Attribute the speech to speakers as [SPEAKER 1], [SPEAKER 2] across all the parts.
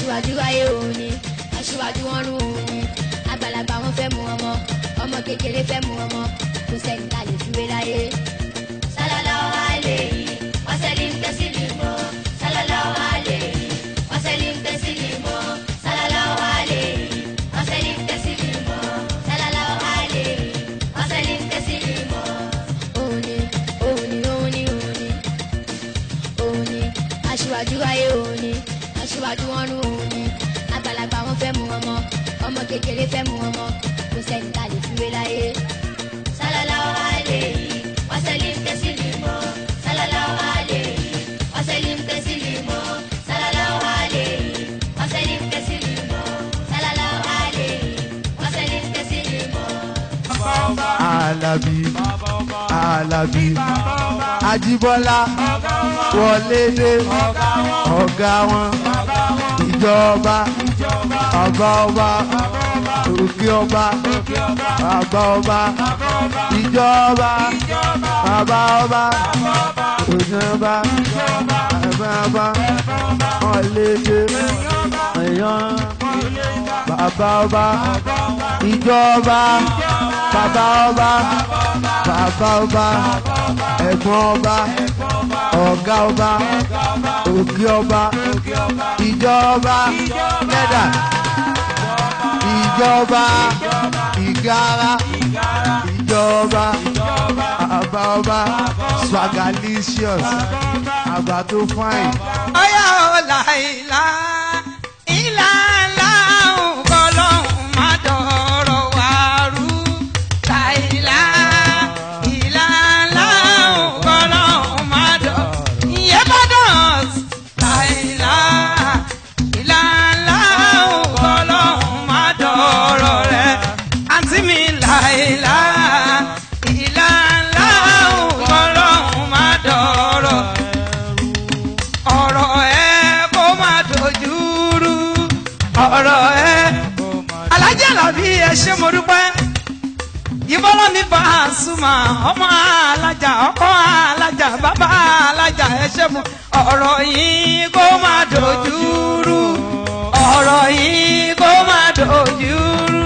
[SPEAKER 1] aṣíwájú ayé òun ni aṣíwájú wọn rú òun ni àgbàlagbà wọn fẹ́ mú ọmọ ọmọ kékeré fẹ́ mú ọmọ kò sẹ́ni tá a lè fi wé láyé. sallallahu alayhi wa sallim taslimo sallallahu alayhi wa sallim taslimo sallallahu alayhi wa sallim taslimo sallallahu alayhi wa sallim taslimo. òun ni òun ni òun ni òun ni òun ni aṣíwájú ayé òun ni aṣíwájú wọn rú òun ni àgbàlagbà wọn fẹ́ mú ọmọ ọmọ kékeré fẹ́ mú ọmọ kò sẹ́ni tá a lè fi wé láyé. sallallahu alayhi wa sallim taslimo sallallahu alayhi wa sallim taslimo sallallahu alayhi wa sallim taslimo sallallahu alayhi wa sallim taslimo.
[SPEAKER 2] Àlàbí Àlàbí Ajíbọ́lá Wọlédé ọ̀gá wọn ìjọba ọba ọba òkè ọba bàbá ọba ìjọba bàbá ọba òjọba bàbá ọba Wọlédé èèyàn bàbá ọba ìjọba bàbá ọba bàbá ọba ẹ̀gbọ́n ọba ọ̀gá ọba òkè ọba ìjọba mẹ́dà ìjọba ìgara ìjọba bàbá ọba swagalicious àgbà tó fine.
[SPEAKER 3] ọyá ọ̀la ìlà ìlà ńlá ọgọlọ́hún má dọ̀rọ̀ wá rú láìlá ìlà ńlá ọgọlọ́hún má dọ̀ ìyẹn bá dọ̀s láìlá ìlà ńlá ọgọlọ́hún má dọ̀rọ̀ rẹ̀ àǹtí mi láìlá ìlà ńlá ọgọlọ́hún má dọ̀rọ̀ ọ̀rọ̀ ẹ kó má dojú rú ọ̀rọ̀ ẹ. alájà làbí ẹ ṣé mo dúpẹ́ ìbọ́lọ́ mi bá a súnmọ́ ọmọ alájà ọkọ alájà bàbá alájà ẹ ṣé mo ọ̀rọ̀ yìí kó má dojú rú ọ̀rọ̀ yìí kó má dojú rú.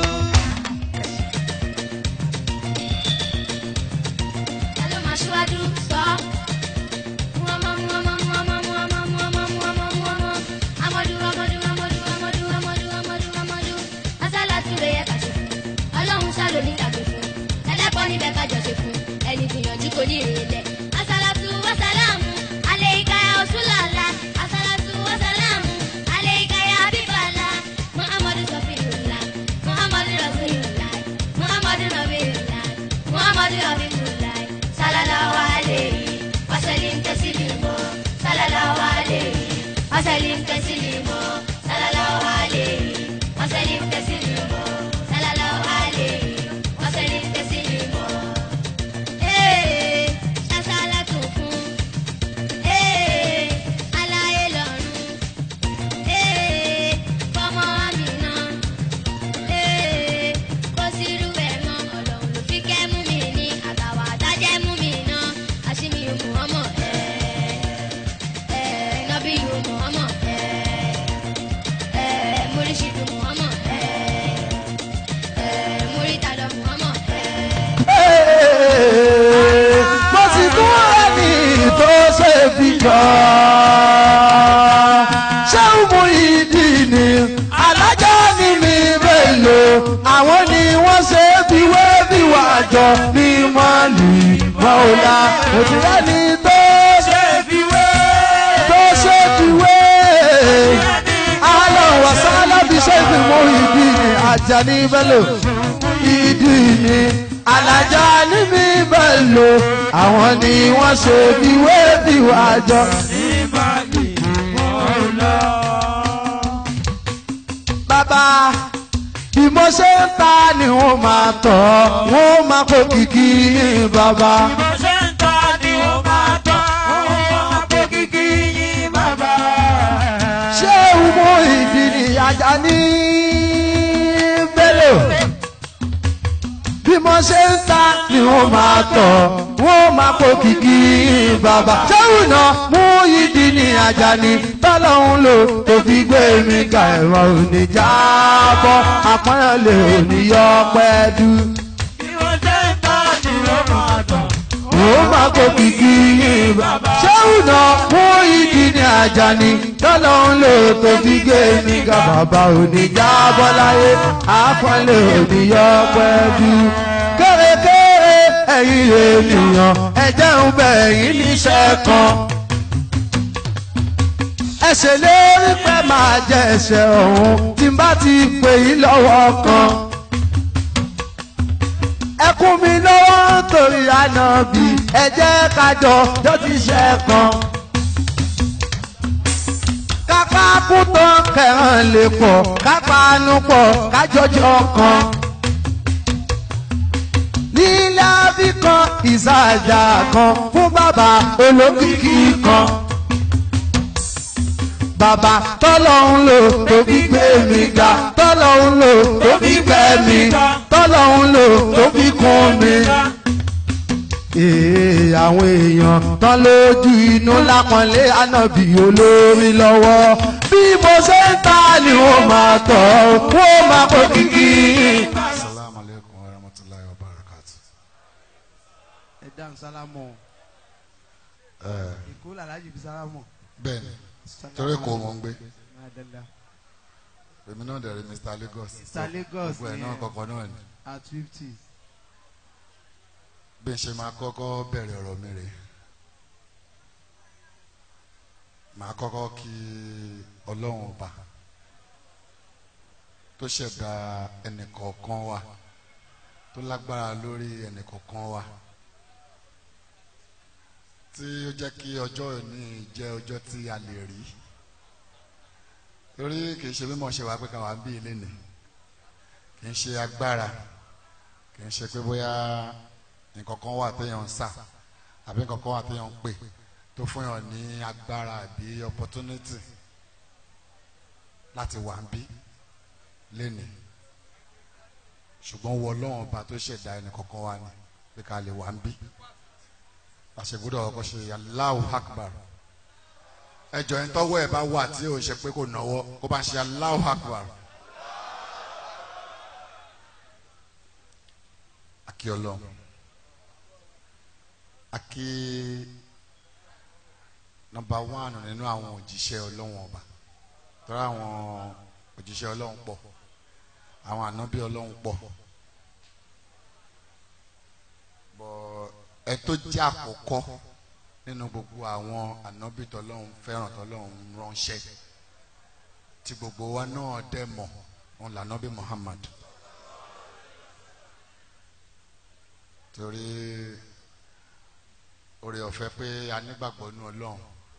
[SPEAKER 1] Ta ló máa ṣíwájú sọ? Mú ọmọ, mú ọmọ, mú ọmọ, mú ọmọ, mú ọmọ, mú ọmọ, mú ọmọ. Amadu, Amadu, Amadu, Amadu, Amadu, Amadu, Amadu. Asálàtú ló yẹ ká ṣe fún. Ọlọ́run ṣá ló ní ká gbé fún. Ẹlẹ́kọ̀ọ́ níbẹ̀ ká jọ ṣe fún. Ẹni gbìyànjú kò ní ìrẹ̀lẹ̀. Asálàtú wasalamu, aleika ya Rasulala. Asálàtú wasalamu, aleika ya Habibala. Muhammadu Safiyullah, Muhammadu Rasulullah, Muhammadu Nabiyullah, Muhammadu Habibullah. Sallallahu alayhi wa sallim taslimo. Sallallahu alayhi wa sallim taslimo. Sallallahu alayhi wa sallim taslimo. Sallallahu alayhi wa sallim taslimo. Ee, ṣaṣálátù fún. Ee, aláyé lọ́run. Ee, fọmọ Amina. Ee, kò sí irú ẹ̀ mọ́ ọlọ́run ló fi kẹ́ mú mi ní àtàwà àtàjẹ́ mú mi ná àṣìmí òmù ọmọ ẹ̀ ẹ̀ nọ́bí òmù ọmọ ẹ̀ ẹ̀ múrísìdù mù ọmọ ẹ̀ ẹ̀ múrítàdọ̀ mù ọmọ ẹ̀.
[SPEAKER 2] mo sì tún ẹni tó ṣe fi jọ. ṣé mo ìdí ni alájà ni mi mélòó àwọn ni wọ́n ṣe fi wé bí wà jọ ní mọ́lì mọ́ọ́lá òtún ẹni tó ṣe fi wé tó ṣe fi wé. alọ́ wàsálà bí ṣe fi mú ìdí ni Àjàní Bello ìdí ni alájà ní mi Bello àwọn ni wọ́n ṣe bí wé bí wà jọ. bàbá bí mo ṣe ń ta ni wọ́n máa tọ̀ wọ́n máa kó kìkì bàbá. ṣé ìmú ìdí ni Àjàní Bello bí mo ṣe ń ta ni wọ́n máa tọ̀ wọ́n máa kó kìkì bàbá. ṣéwù náà mú ìdí ni Àjàní bá tọ́lọ́hún lò tó fi gbé mi ga ẹ̀rọ òní jábọ́ àpọ́nlé òní yọ pẹ́ dú.
[SPEAKER 4] bí wọ́n ṣe ń tọ́ ni ó máa tọ̀.
[SPEAKER 2] ó máa kó kìkì yín bàbá. ṣéwùnà fún ìdí ní Àjàní tọ́lọ́hún lò tó fi gbé mi ga bàbá òní jábọ́ láyé àpọ́nlé òní yọ pẹ́ dú. kéré-kéré ẹ̀yin ènìyàn ẹ̀jẹ̀ ń bẹ̀ yín níṣẹ́ kan ẹsẹ̀ lérí pé máa jẹ ẹsẹ̀ ọ̀hún tí n bá ti pè yín lọ́wọ́ kan. ẹkún mi lọ́wọ́ torí ànábì ẹ jẹ́ kájọ tó ti ṣe kan. kápá kú tán kẹràn lè pọ̀ kápá nu pọ̀ kájọjọ kan. lílá bí kan ìsàjà kan fún bàbá olókìkí kan bàbá tọ́lọ́hún lò tó fi gbé mi ga tọ́lọ́hún lò tó fi gbé mi tọ́lọ́hún lò tó fi kún mi. Ee àwọn èèyàn tán lójú inú lápọ̀nlé ànábì olórí lọ́wọ́ bí mo ṣe ń ta ni wọ́n máa tọ̀ wọ́n máa kó kìkì.
[SPEAKER 5] Assalamu alaikum wa rahmatullahi wa barakatuh.
[SPEAKER 2] ẹ dáhùn sálámù
[SPEAKER 5] Eh,
[SPEAKER 2] ìkó làlájì fi sálámù.
[SPEAKER 5] Bẹ́ẹ̀ni, torí kò mọ̀ ń gbé. Èmi náà dẹ̀ rí Mr. Lagos.
[SPEAKER 2] Mr. Lagos
[SPEAKER 5] Gbogbo ẹ̀
[SPEAKER 2] ni
[SPEAKER 5] náà
[SPEAKER 2] ẹ̀.
[SPEAKER 5] kọ̀ọ̀kan náà ni.
[SPEAKER 2] at fifty.
[SPEAKER 5] Bí n ṣe máa kọ́kọ́ bẹ̀rẹ̀ ọ̀rọ̀ mi rè. Màá kọ́kọ́ kí Ọlọ́run ọba tó ṣẹ̀dá ẹnìkọ̀ọ̀kan wa tó lágbára lórí ẹnìkọ̀ọ̀kan wa tí ó jẹ́ kí ọjọ́ òní jẹ́ ọjọ́ tí a lè rí torí kì í ṣe mímọ̀ ṣe wá pé káwa bí ilé nì kì í ṣe agbára kì í ṣe pé bóyá nǹkan kan wà téèyàn ń sà àbí nǹkan kan wà téèyàn ń pè tó fún yàn ní agbára àbí opportunity láti wà ń bí lénìí ṣùgbọ́n wọ ọlọ́run ọba tó ṣẹ̀dá ẹnì kọ̀ọ̀kan wa ni pé ká lè wà ń bí àṣegbúdọ̀ ọkọ̀ ṣe Allahu Akbar ẹjọ́ ẹni tọ́wọ́ ẹ̀ bá wà tí ò ṣe pé kò náwó kó bá ṣe Allahu Akbar akí ọlọ́run akí nọ́mbà wánù nínú àwọn òjíṣẹ́ ọlọ́run ọba tọ́ra àwọn òjíṣẹ́ ọlọ́run pọ̀ àwọn ànábì ọlọ́run pọ̀ bọ́ ẹ tó jẹ́ àkọ́kọ́ nínú gbogbo àwọn ànábì tọ́lọ́run fẹ́ràn tọ́lọ́run ránṣẹ́ tí gbogbo wa náà dẹ̀ mọ̀ òun lànábì Muhammad torí oore ọ̀fẹ́ pé a nígbàgbọ́ nínú ọlọ́run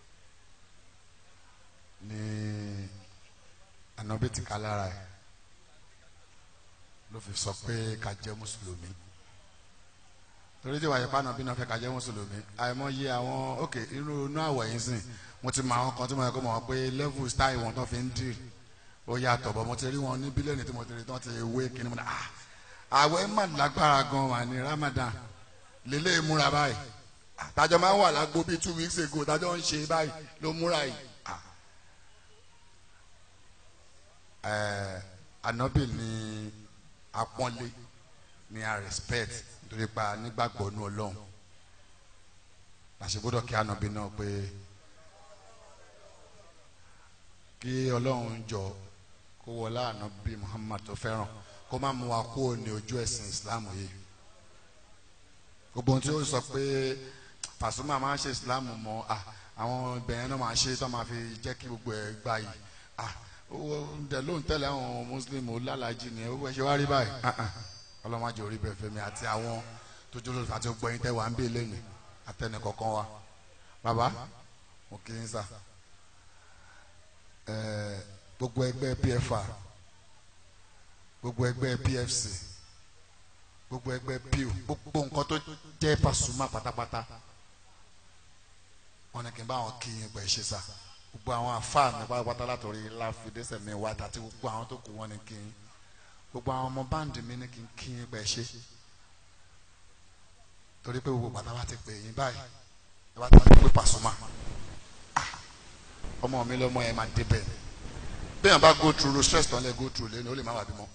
[SPEAKER 5] ní ànábì ti ká lára ẹ̀ ló fi sọ pé ká jẹ́ mùsùlùmí torí tí wàyí pàánà bí náà fẹ́ ká jẹ́ mùsùlùmí àìmọye àwọn òkè irú inú àwọ̀ yìí sìn mo ti mọ àwọn kan tí mo yẹ kó mọ̀ pé level style wọn tó fi ń dì ó yàtọ̀ bọ̀ mo ti rí wọn ní bílíọ̀nù tí mo ti rí tán ti wé kíní mo ní ah àwẹ̀ mà lágbára gan wà ní Ramadan lélẹ̀ múra báyìí àtàjọ máa ń wà lágbo bíi two weeks ago tàjọ ń ṣe báyìí ló múra yìí ah ẹ̀ ànábì ni apọ́nlé ni a respect nítorí pa nígbàgbọ́ nú ọlọ́run àṣegbọ́dọ̀ kí ànábì náà pé kí ọlọ́run jọ kó wọlé ànábì Muhammad tó fẹ́ràn kó má mú wa kúrò ní ojú ẹ̀sìn Islam yìí gbogbo ohun tí ó sọ pé Pasuma máa ń ṣe Islam mọ́ àwọn ibẹ̀yẹn náà máa ṣe tó máa fi jẹ́ kí gbogbo ẹ̀ gbà yìí owó ǹdẹ ló ń tẹ̀lé àwọn muslim olálàájì ni owó ẹ̀ ṣe wá rí báyìí ọlọ́mọdé orí bẹ́ẹ̀ fẹ́mi àti àwọn tó jẹ́ olùfà tí ó gbọ́yìn tẹ́ wà ń bè lẹ́nu àtẹnì kọ̀ọ̀kan wa bàbá mo kì í sà gbogbo ẹgbẹ́ PFR gbogbo ẹgbẹ́ PFC gbogbo ẹgbẹ́ PU gbogbo nǹkan tó jẹ́ Pasuma pátápátá wọn ni kì í bá wọn kí yín pẹ̀ ṣe sà gbogbo àwọn àfáà mi pátápátá látọ̀rí láfidẹ́sẹ̀ mi wá àti gbogbo àwọn tó kù wọ́n ní kí n gbogbo àwọn ọmọ báǹdì mi ní kí n kí n pẹ̀ ṣe torí pé gbogbo bàtà bá ti pè yín báyìí ẹ bá ti pè Pasuma ọmọ mi lọ́mọ yẹn máa débẹ̀ bẹ́ẹ̀ bá go through stress tán lẹ́ go through lẹ́nu ó lè má wà bímọ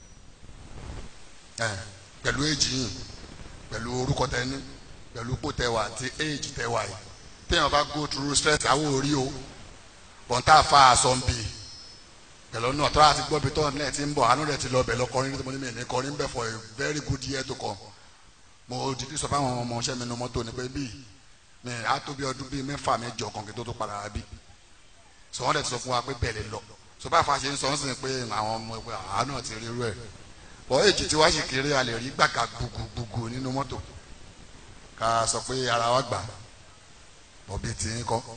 [SPEAKER 5] ẹ pẹ̀lú èjì yìí pẹ̀lú orúkọ tẹni pẹ̀lú ipò tẹwà àti èjì tẹwà yìí téèyàn bá go through stress àwọn orí o bọ̀ǹtà fa aṣọ ń bì pẹ̀lú náà tọ́lá àti gbọ́bi tọ́ ní ẹ̀ ti ń bọ̀ àánú rẹ̀ ti lọ bẹ̀ lọ kọrin nítorí mo ní mi ní kọrin bẹ̀ for a very good year to come mo dìde sọ fáwọn ọmọ ọṣẹ́ mi nu mọ́tò ní pé bíi mi á tó bí ọdún bíi mẹ́fà mẹ́jọ kan kí n tó tó padà wá bí sọ wọ́n dẹ̀ ti sọ fún wa pé bẹ́ẹ̀ lè lọ sọ bá a fa ṣe ń sọ ń sìn pé àwọn ọmọ ẹgbẹ́ àánú àti rírú ẹ̀ bọ́ èjì tí wàá sì kéré a lè rí gbàgà gbùgbùgbùgbù nínú mọ́tò ká sọ pé ara wa gbà bọ́ bíi tì í kọ́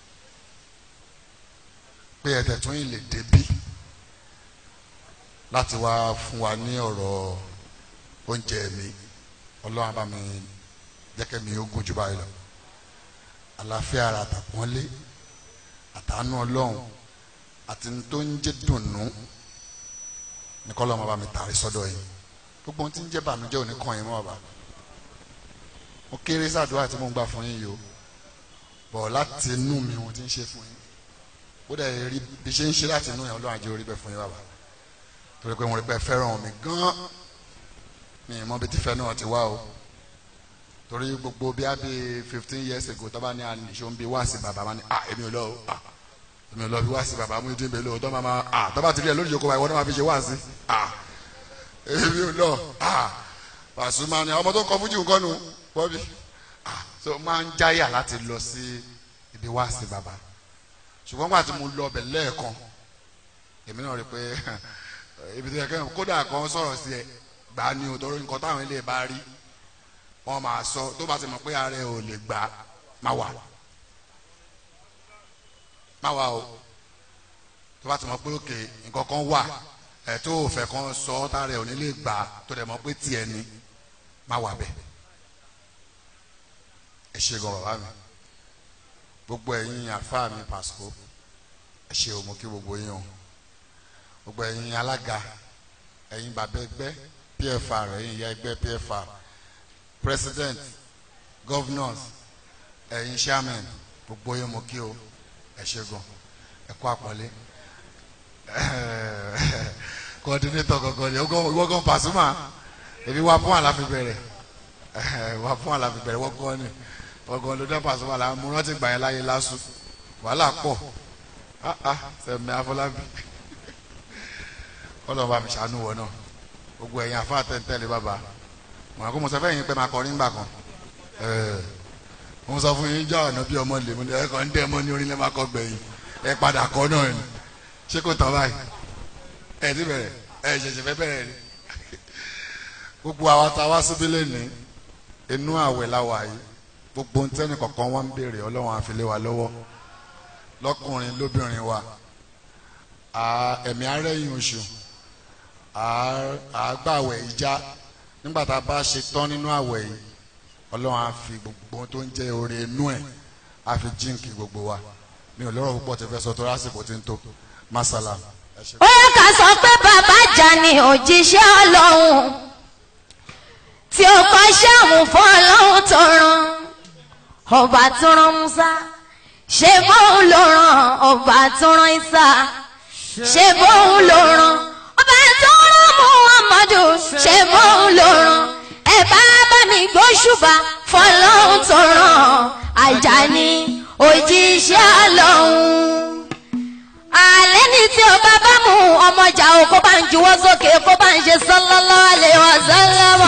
[SPEAKER 5] pé ẹ̀tẹ̀ tún yìí lè débí láti wá fún wa ní ọ̀rọ̀ oúnjẹ mi ọlọ́run bá mi jẹ́kẹ́ mi ó gùn jù báyìí lọ àlàáfíà ara àtàpọ́nlé àtàánú ọlọ́run àti ní tó ń jẹ́ dùnnú ní kọ́ lọ́mọ bá mi tàrí sọ́dọ̀ yìí gbogbo ohun tí ń jẹ́ bànújẹ́ òní kàn yín mọ́ ọ̀bà mo kéré sàdúrà tí mo ń gbà fún yín yìí o bọ̀ láti inú mi mo ti ń ṣe fún yín ó dẹ̀ rí bí ṣe ń ṣe láti inú yẹn ọlọ́run àjẹ́ orí bẹ́ẹ̀ fún yín bàbá torí pé mo rí pé fẹ́ràn mi gan mi ì mọ bí tífẹ́ náà ti wá o torí gbogbo bí a bí fifteen years ago tọ́ba ní àníṣó ń bí wá sí bàbá máa ní à èmi ò lọ o à èmi ò lọ bí wá sí bàbá mú ìdí ìbèlè o tọ́ máa à tọ́ba ti rí ẹ lórí ìjókòó báyìí wọ́n náà máa fi ṣe wá sí à èmi ò lọ à Pasuma ni ọmọ tó kọ fújì nǹkan nu wọ́n bí à so máa ń jáyà láti lọ sí ibi wá sí bàbá ṣùgbọ́n gbà tí mo lọ ọbẹ̀ lẹ́ẹ̀kan èmi náà rí i pé ibi tó yẹ kẹ́hìn kódà kan sọ̀rọ̀ sí ẹ gbà á ní o torí nǹkan táwọn ilé bá rí wọ́n máa sọ tó bá ti mọ̀ pé ààrẹ ò lè gbà á má wà má wà o tó bá ti mọ̀ pé òkè nǹkan kan wà ẹ̀ tó o fẹ́ kan sọ ọ́ tààrẹ ò ní lè gbà á tó dẹ̀ mọ̀ pé tiẹ̀ ni má wà bẹ́ẹ̀ ẹ ṣe gan bàbá mi gbogbo ẹ̀yin àfáà mi pàṣípò ẹ ṣe o mo kí gbogbo yín o gbogbo ẹ̀yin alága ẹ̀yin bàbá ẹgbẹ́ pfr ẹ̀yin ìyá ẹgbẹ́ pfr president governors ẹ̀yin chairman gbogbo yín mo kí o ẹ ṣe gan ẹ kú àpọ́nlé coordinator gangan ni ìwọ gan Pasuma èmi wá fún àlàfi bẹ̀rẹ̀ wá fún àlàfi bẹ̀rẹ̀ wọ́n gan ni wọ́n gan ló dá Pasuma là mo rántí gbà yẹn láyé lásù wàhálà pọ̀ ah ah sẹ̀mi Afọlábí kọ́lọ́ bá mi ṣàánú wọ náà gbogbo ẹ̀yin àfa tẹ̀ntẹ̀lé bàbá mọ̀ àkó mo sọ fẹ́ yín pé máa kọrin ńgbà kan mo sọ fún yín jọ ọ̀nà bí ọmọ lè mo ní ẹ̀kọ́ ń dẹ́ mọ́ ní orin lẹ́ máa kọ́ gbẹ̀yìn ẹ padà kọ́ náà ni ṣé kò tán báyìí ẹ ti bẹ̀rẹ̀ ẹ ṣẹ̀ṣẹ̀ fẹ́ bẹ̀rẹ̀ ni gbogbo àwa tá a wá síbí lẹ́ni inú àwẹ̀ la wà yìí gbogbo ń tẹ́ni kọ̀ọ̀kan wá ń béèrè ọlọ́run àfilé wa lọ́wọ́ lọ́kùnrin lóbìnrin wa ẹ̀mí arẹ́yìn oṣù àgbàwẹ̀ ìjà nígbà tá a bá ṣe tán nínú àwẹ̀ yìí ọlọ́run á fi gbogbo tó ń jẹ́ oore inú ẹ̀ á fi jíǹkì gbogbo wa mi ò lọ́rọ̀ púpọ̀ tí fẹ́ sọ tó lásìkò tí ń tó masala.
[SPEAKER 1] ó yẹ ká sọ pé bàbá jà ní òjíṣẹ́ ọlọ́run tí ó kọ́ ṣáàmù fún ọlọ́run tó rán ọba tó rán Musa ṣé bóun ló rán ọba tó rán Isa ṣé bóun ló rán ọba tó rán Muhammadu ṣé bóun ló rán ẹ bá bá mi gbóṣùbà fọlọ́run tó rán Àjàní òjíṣẹ́ ọlọ́run alẹ́ ní tí o bá bá mú ọmọjà o kó bá ń juwọ́ sókè kó bá ń ṣe sallallahu alaihi wasallam.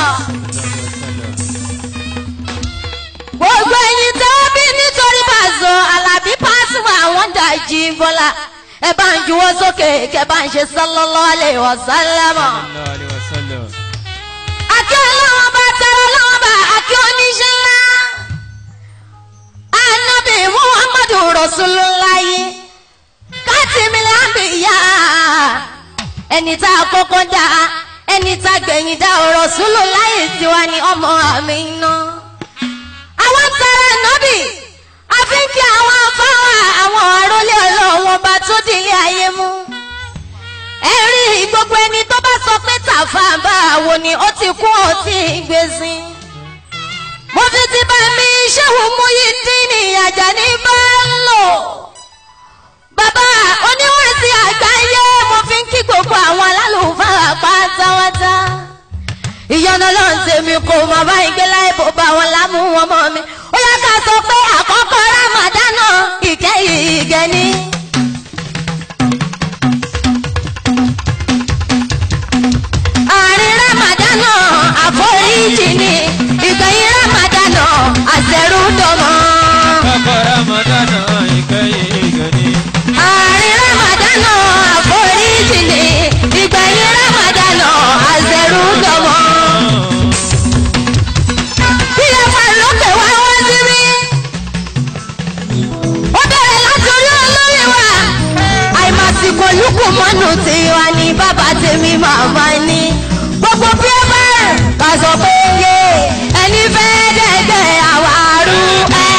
[SPEAKER 1] gbogbo ẹ̀yin tó bí nítorí Paso Àlàbí Pasuma àwọn dàjí bọ́lá ẹ bá ń juwọ́ sókè kẹ bá ń ṣe sallallahu alaihi wasallam. àti ọlọ́wọ́n bá tẹ̀rọ ọlọ́wọ́n bá àti oníṣẹ́ ńlá. anabi muhammadu rasulullahi kátìmílẹ̀ àbíyá ẹni tá a kọ́kọ́ dá ẹni tá a gbẹ̀yìn dá rasulullahi tiwa ni ọmọ àmì iná. àwọn tẹ̀rẹ̀ nọ́bì àfi kí àwọn afáwà àwọn àrólé ọlọ́wọ́n bá tó délé ayé mú. ẹ rí gbogbo ẹni tó bá sọ pé tàfà bá wo ni ó ti kú ó ti gbèsè mo fi ti bá mi ṣéwù Muyideen Àjàní bá ń lò bàbá oníwèsì àgbáyé mo fi ń kí gbogbo àwọn alálùfáà pátáwátá ìyọnu ló ń tèmi kò mọ báyìí gbé láì bó bá wọn lámú wọn mọ mi ó yá ká sọ pé àkọ́kọ́ rámàdánà ìkẹyìn ìgẹni. àárín rámàdánà àforíjì ni ìgbẹ̀yìn rámàdánà àṣẹrúdọ̀mọ́.
[SPEAKER 4] Kọ́kọ́ Ramadana ìkẹyìn ìgẹ̀ni.
[SPEAKER 1] àárín rámàdánà àforíjì ni ìgbẹ̀yìn rámàdánà àṣẹrúdọ̀mọ́. bí ẹ wà lókè wá wá síbí. ó bẹ̀rẹ̀ láti orí olórí wa. àìmàsìkò lùkù mọ́nù tiwa ni bàbá tèmi màmá ní. gbogbo bí ẹ bá rẹ̀ ká sọ pé yé ẹni fẹ́ dẹ́gbẹ́ àwárú ẹ̀.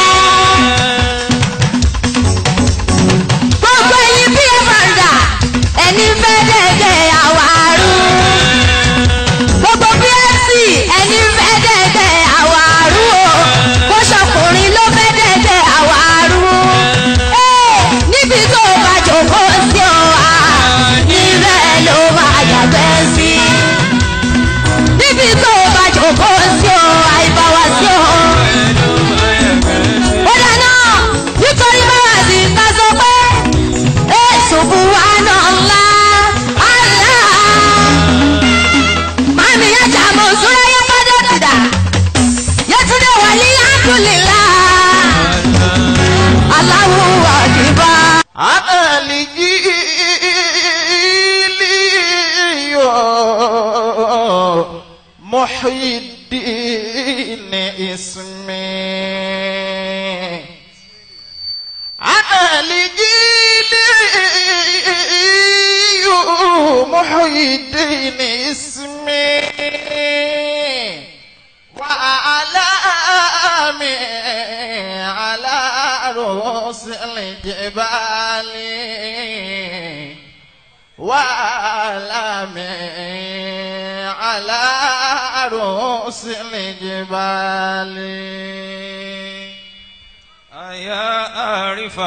[SPEAKER 1] gbogbo ẹyin bí ẹ bá rà ẹni fẹ́ dẹ́gbẹ́ àwárú. gbogbo bí ẹ sì ẹni fẹ́ dẹ́gbẹ́ àwárú o. kó ṣọkùnrin ló fẹ́ dẹ́gbẹ́ àwárú. Ẹ́, níbi tó o bá jòkó sí ọ wá níbẹ̀ ló máa yàgbẹ́ sí. níbi tó o bá jòkó sí ọ àìbáwá sí ọ. ó dáná nítorí báwa sì ká sọ pé èso buhana ńlá àlá. màmí ajá mọ̀ sórí ayé pàdé dìdà yẹtúndé wàlí àdúlélá aláwo àdìbá.
[SPEAKER 2] محي الدين اسمي أنا لجيلي محي الدين اسمي وأعلامي على رؤوس الجبال وأعلامي على رؤوس الجبال
[SPEAKER 4] أيا أعرف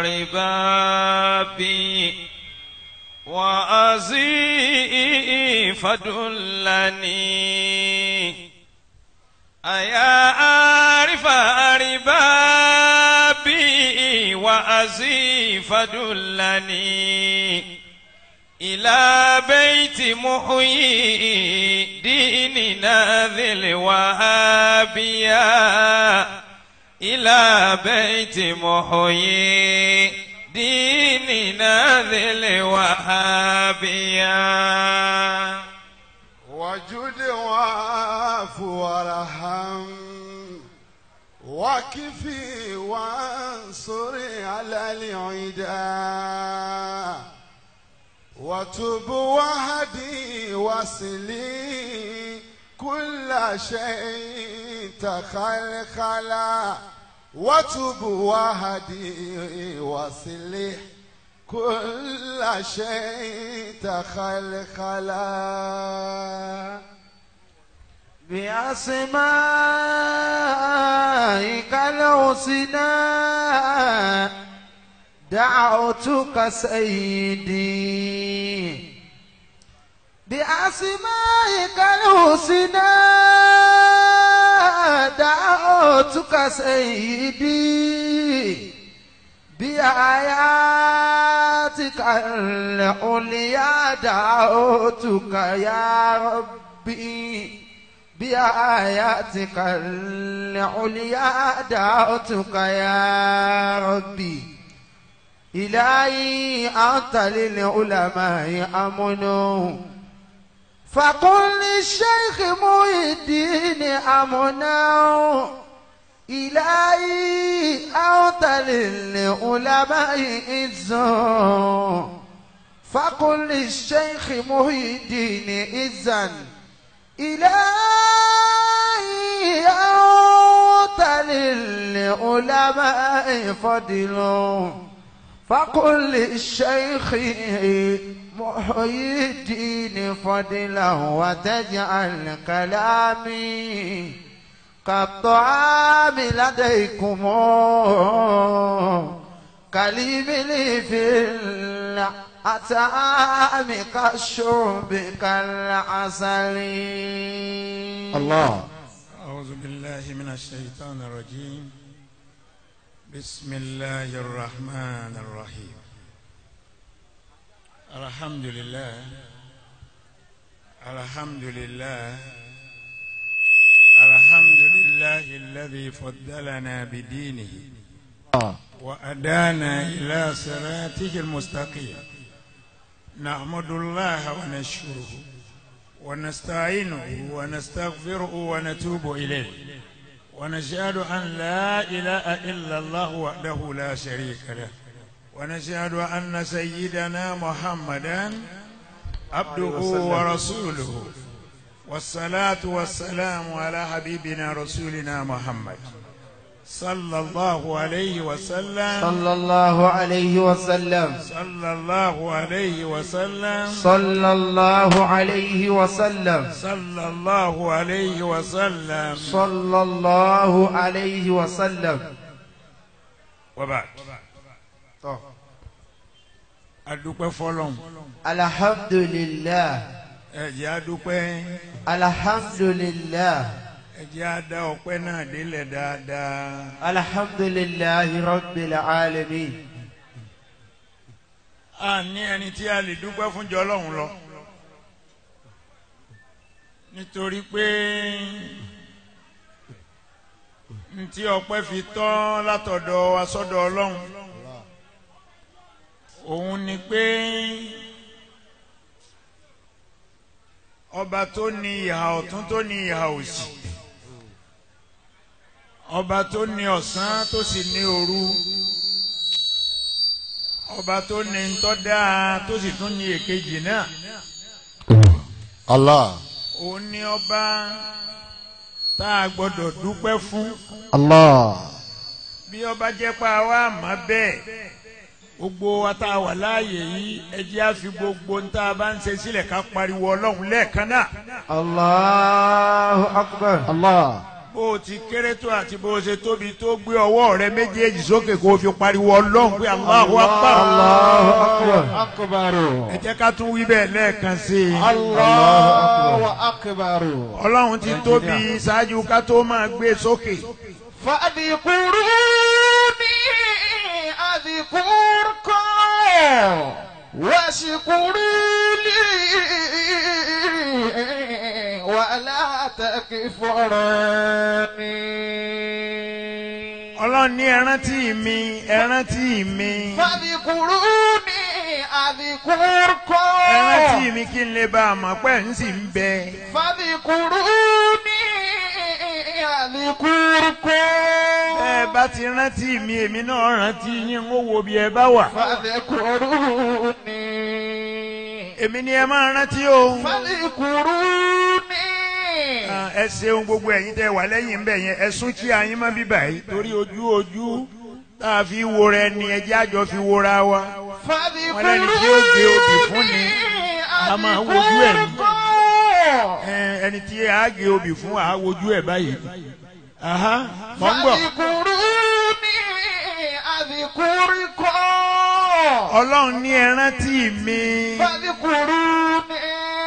[SPEAKER 4] أربابي وأزيف دلني أيا أعرف أربابي وأزيف دلني إلى بيت محيي ديننا ذي الوهابية إلى بيت محيي ديننا ذي الوهابية
[SPEAKER 2] وجد وعف وارحم وكفي وانصر على العدا وتب وهدي وصلي كل شيء تخلخلا وتب وهدي وصلي كل شيء تخلخلا بأسمائك الحسنى دعوتك سيدي بأسمائك الحسنى دعوتك سيدي بآياتك العليا دعوتك يا ربي بآياتك العليا دعوتك يا ربي إلهي أنت للعلماء أمن فقل للشيخ محي الدين أمنا إلهي أنت للعلماء إذن فقل للشيخ محي الدين إذن إلهي أنت للعلماء فضل فقل للشيخ محيي الدين فضلا وتجعل كلامي كالطعام لديكم كالإبل في الأتعام كالشرب كالعسل الله
[SPEAKER 6] أعوذ بالله من الشيطان الرجيم بسم الله الرحمن الرحيم الحمد لله الحمد لله الحمد لله الذي فضلنا بدينه وأدانا إلى صراطه المستقيم نحمد الله ونشكره ونستعينه ونستغفره ونتوب إليه ونشهد أن لا إله إلا الله وحده لا شريك له ونشهد أن سيدنا محمدا عبده ورسوله والصلاة والسلام على حبيبنا رسولنا محمد صلى الله عليه وسلم
[SPEAKER 2] صلى الله عليه وسلم
[SPEAKER 6] صلى الله عليه وسلم
[SPEAKER 2] صلى الله عليه وسلم
[SPEAKER 6] صلى الله عليه وسلم
[SPEAKER 2] صلى الله عليه وسلم
[SPEAKER 6] وبعد adúpẹ́ fọ́lọ́run
[SPEAKER 2] الحمد لله
[SPEAKER 6] ẹ jẹ́ adúpẹ́
[SPEAKER 2] الحمد لله
[SPEAKER 6] ẹ jẹ́ adá ọpẹ́ náà délẹ̀ dáadáa
[SPEAKER 2] الحمد لله رب العالمين
[SPEAKER 6] a ní ẹni tí a lè dúpẹ́ fún jọ Ọlọ́run lọ nítorí pé ntí ọpẹ́ fi tọ́ látọ̀dọ̀ wa sọ́dọ̀ Ọlọ́run òun ni pé ọba tó ní ìhà ọ̀tún tó ní ìhà òsì ọba tó ní ọ̀sán tó sì ní òru ọba tó ní ntọ́ dáa tó sì tún ní èkejì náà
[SPEAKER 5] Allah
[SPEAKER 6] òun ni ọba tá a gbọ́dọ̀ dúpẹ́ fún
[SPEAKER 2] الله
[SPEAKER 6] bí ọba jẹ́ pa wá má bẹ́ẹ̀ gbogbo wa tá a wà láàyè yìí ẹ jẹ́ á fi gbogbo ń tá a bá ń ṣe sílẹ̀ ká pariwo ọlọ́run lẹ́ẹ̀kan náà
[SPEAKER 2] الله أكبر الله
[SPEAKER 6] bó o ti kéré tó àti bó o ṣe tóbi tó gbé ọwọ́ rẹ méjèèjì sókè kó o fi pariwo ọlọ́run pé Allahu Akbar
[SPEAKER 2] الله أكبر
[SPEAKER 7] أكبر
[SPEAKER 6] ẹ jẹ́ ká tún wí bẹ́ẹ̀ lẹ́ẹ̀kan sí i
[SPEAKER 7] الله أكبر
[SPEAKER 6] ọlọ́run ti tóbi ṣáájú ká tó máa gbé sókè
[SPEAKER 2] فاذكروني أذكركم واشكروا لي ولا تكفروني
[SPEAKER 6] ọlọ́run ní ẹ rántí mi ẹ rántí mi
[SPEAKER 2] فاذكروني أذكركم
[SPEAKER 6] ẹ rántí mi kí n lè bá a mọ̀ pé ń sì ń bẹ
[SPEAKER 2] فاذكروني أذكركم
[SPEAKER 6] ẹ bá ti rántí mi èmi náà rántí yín ń wo bí ẹ bá wà
[SPEAKER 2] فاذكروني
[SPEAKER 6] èmi ni ẹ máa rántí o
[SPEAKER 2] فاذكروني
[SPEAKER 6] Ah, ẹ ṣeun gbogbo ẹ̀yin tẹ́ wà lẹ́yìn ńbẹ̀ yẹn ẹ sún kí ayín má bíbà yìí torí ojú ojú tá a fi wo rẹ ni ẹjẹ́ àjọ fi wora wa wọn lẹ́ni tí ó gbé obì fún ni a máa wojú ẹ̀ ní Ẹ, ẹni tí a gé obì fún a wojú ẹ̀ báyìí Aha, mọ̀ ń gbọ́
[SPEAKER 2] فاذكروني أذكركم
[SPEAKER 6] ọlọ́run ní ẹ rántí mi
[SPEAKER 2] فاذكروني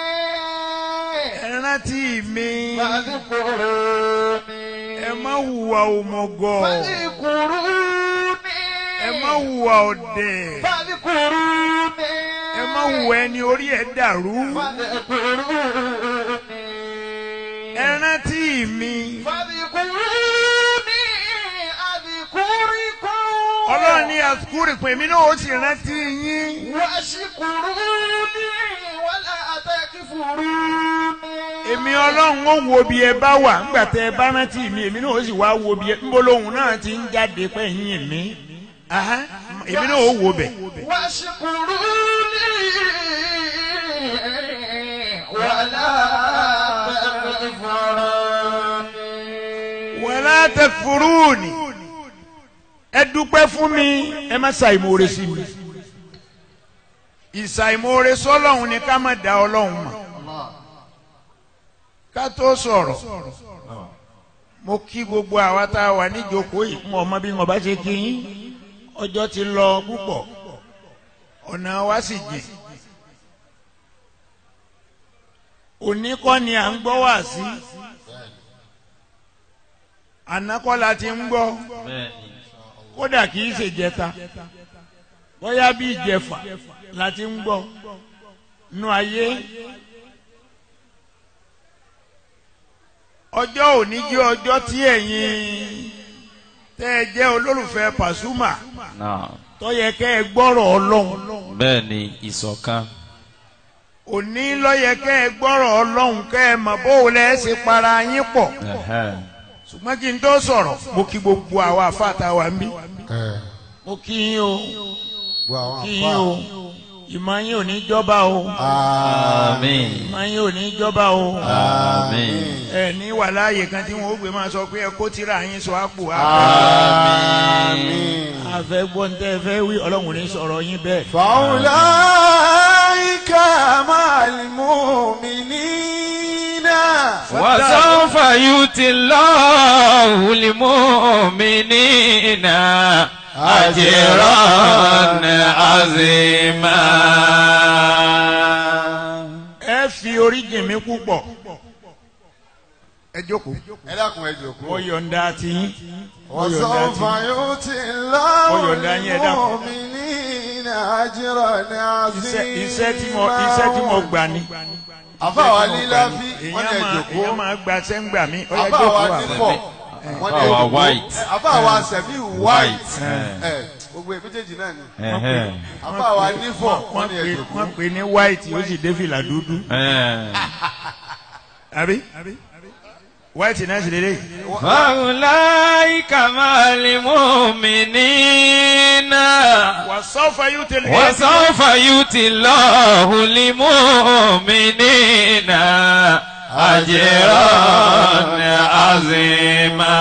[SPEAKER 6] ẹ rántí mi
[SPEAKER 2] فاذكروني
[SPEAKER 6] ẹ má hùwà òmùgọ̀
[SPEAKER 2] فاذكروني
[SPEAKER 6] ẹ má hùwà ọ̀dẹ̀
[SPEAKER 2] فاذكروني
[SPEAKER 6] ẹ má hùwà ẹni orí ẹ̀ dàrú
[SPEAKER 2] فاذكروني
[SPEAKER 6] ẹ rántí mi
[SPEAKER 2] فاذكروني أذكركم
[SPEAKER 6] ọlọ́run ní àsukúrì pé èmi náà ó sì rántí yín
[SPEAKER 2] واشكروني ولا تكفروني
[SPEAKER 6] èmi ọlọ́run ó wo bí ẹ bá wà ńgbà tẹ ẹ bá rántí mi èmi náà ó sì wá wo bí ẹ ńbọ lóhùn náà ti ń jáde pẹ́yìn mi Aha, èmi náà ó wo bẹ̀.
[SPEAKER 2] واشكروني ولا تكفروني
[SPEAKER 6] wàlá takfuruni ẹ dúpẹ́ fún mi ẹ má ṣàìmoore sí mi ìṣàìmoore sọ́lọ́hun ni ká má dá ọlọ́hun mọ̀ ká tó sọ̀rọ̀ mo kí gbogbo àwa tá a wà níjókòó yìí mo ọmọ bí wọn bá ṣe kí yín ọjọ́ ti lọ púpọ̀ ọ̀nà wa sì jìn òní kọ́ ni à ń gbọ́ wá sí àná kọ́ la ti ń gbọ́ kódà kì í ṣe jẹta bóyá bí ìjẹfà la ti ń gbọ́ nú ayé ọjọ́ òní jẹ́ ọjọ́ tí ẹ̀yin tẹ́ ẹ jẹ́ olólùfẹ́ Pasuma
[SPEAKER 4] náà
[SPEAKER 6] tó yẹ kẹ́ ẹ gbọ́rọ̀ ọlọ́run
[SPEAKER 4] bẹ́ẹ̀ ni ìṣọ̀kan
[SPEAKER 6] òní ló yẹ kẹ́ ẹ gbọ́rọ̀ ọlọ́run kẹ́ ẹ mọ̀ bó o lẹ́ ṣe para yín pọ̀
[SPEAKER 4] Ẹ̀hẹ́n.
[SPEAKER 6] ṣùgbọ́n kí n tó sọ̀rọ̀ mo kí gbogbo àwa àfàtà wa ń bí
[SPEAKER 5] ẹ
[SPEAKER 6] mo kí yín o
[SPEAKER 5] gbọ́ àwọn
[SPEAKER 6] kí yín o ìmọ̀ yín ò ní jọba o
[SPEAKER 4] àmín
[SPEAKER 6] ìmọ̀ yín ò ní jọba o
[SPEAKER 4] àmín
[SPEAKER 6] ẹ ní wà láàyè kan tí wọn ó gbé máa sọ pé ẹ kó tírà yín sọ àpò
[SPEAKER 4] àmín
[SPEAKER 6] àfẹ gbọ́ntẹ́ fẹ́ wí ọlọ́run ò ní sọ̀rọ̀ yín bẹ́ẹ̀.
[SPEAKER 2] فأولئك مع المؤمنين
[SPEAKER 4] وسوف يؤتي الله المؤمنين أجرا عظيما
[SPEAKER 6] ẹ fi orí jìn mí púpọ̀ ẹ jókòó
[SPEAKER 5] ẹ dákun ẹ jòkó.
[SPEAKER 6] mo yọ̀ǹda ti yín mo yọ̀ǹda
[SPEAKER 2] وسوف
[SPEAKER 6] ti yín.
[SPEAKER 2] يؤتي الله
[SPEAKER 6] Ó yọ̀ǹda yín, ẹ dákun.
[SPEAKER 2] المؤمنين أجرا
[SPEAKER 6] iṣẹ́
[SPEAKER 2] عظيما
[SPEAKER 6] iṣẹ́ tí mo iṣẹ́ tí mo gbà ni.
[SPEAKER 5] àfàwà
[SPEAKER 6] Iṣẹ́ tí mo
[SPEAKER 5] lílá
[SPEAKER 6] gbà ni.
[SPEAKER 5] fi wọ́n ní ẹ
[SPEAKER 6] èèyàn máa
[SPEAKER 5] jòkó.
[SPEAKER 6] èèyàn máa gba sẹ́ńgbà mi ó yẹ
[SPEAKER 5] àfàwà
[SPEAKER 6] jókòó àbẹ̀.
[SPEAKER 5] nífọ̀ wọ́n ní ẹ
[SPEAKER 4] Àfàwà
[SPEAKER 5] jòkó.
[SPEAKER 4] white.
[SPEAKER 5] àfàwà sẹ̀mí white.
[SPEAKER 4] White.
[SPEAKER 5] ẹ gbogbo ẹ méjèèjì náà ni.
[SPEAKER 4] Ẹ̀hẹ́n.
[SPEAKER 5] àfàwà nífọ̀
[SPEAKER 6] wọ́n
[SPEAKER 5] wọ́n ní ẹ
[SPEAKER 6] pè
[SPEAKER 5] jòkó.
[SPEAKER 6] wọ́n pè ní white ó sì dé fìlà dúdú.
[SPEAKER 4] Ẹ̀hẹ́n.
[SPEAKER 6] àbí white náà sì lélẹ̀.
[SPEAKER 4] فأولئك مع المؤمنين
[SPEAKER 6] وسوف يؤتي
[SPEAKER 4] وسوف يؤتي الله المؤمنين أجرا عظيما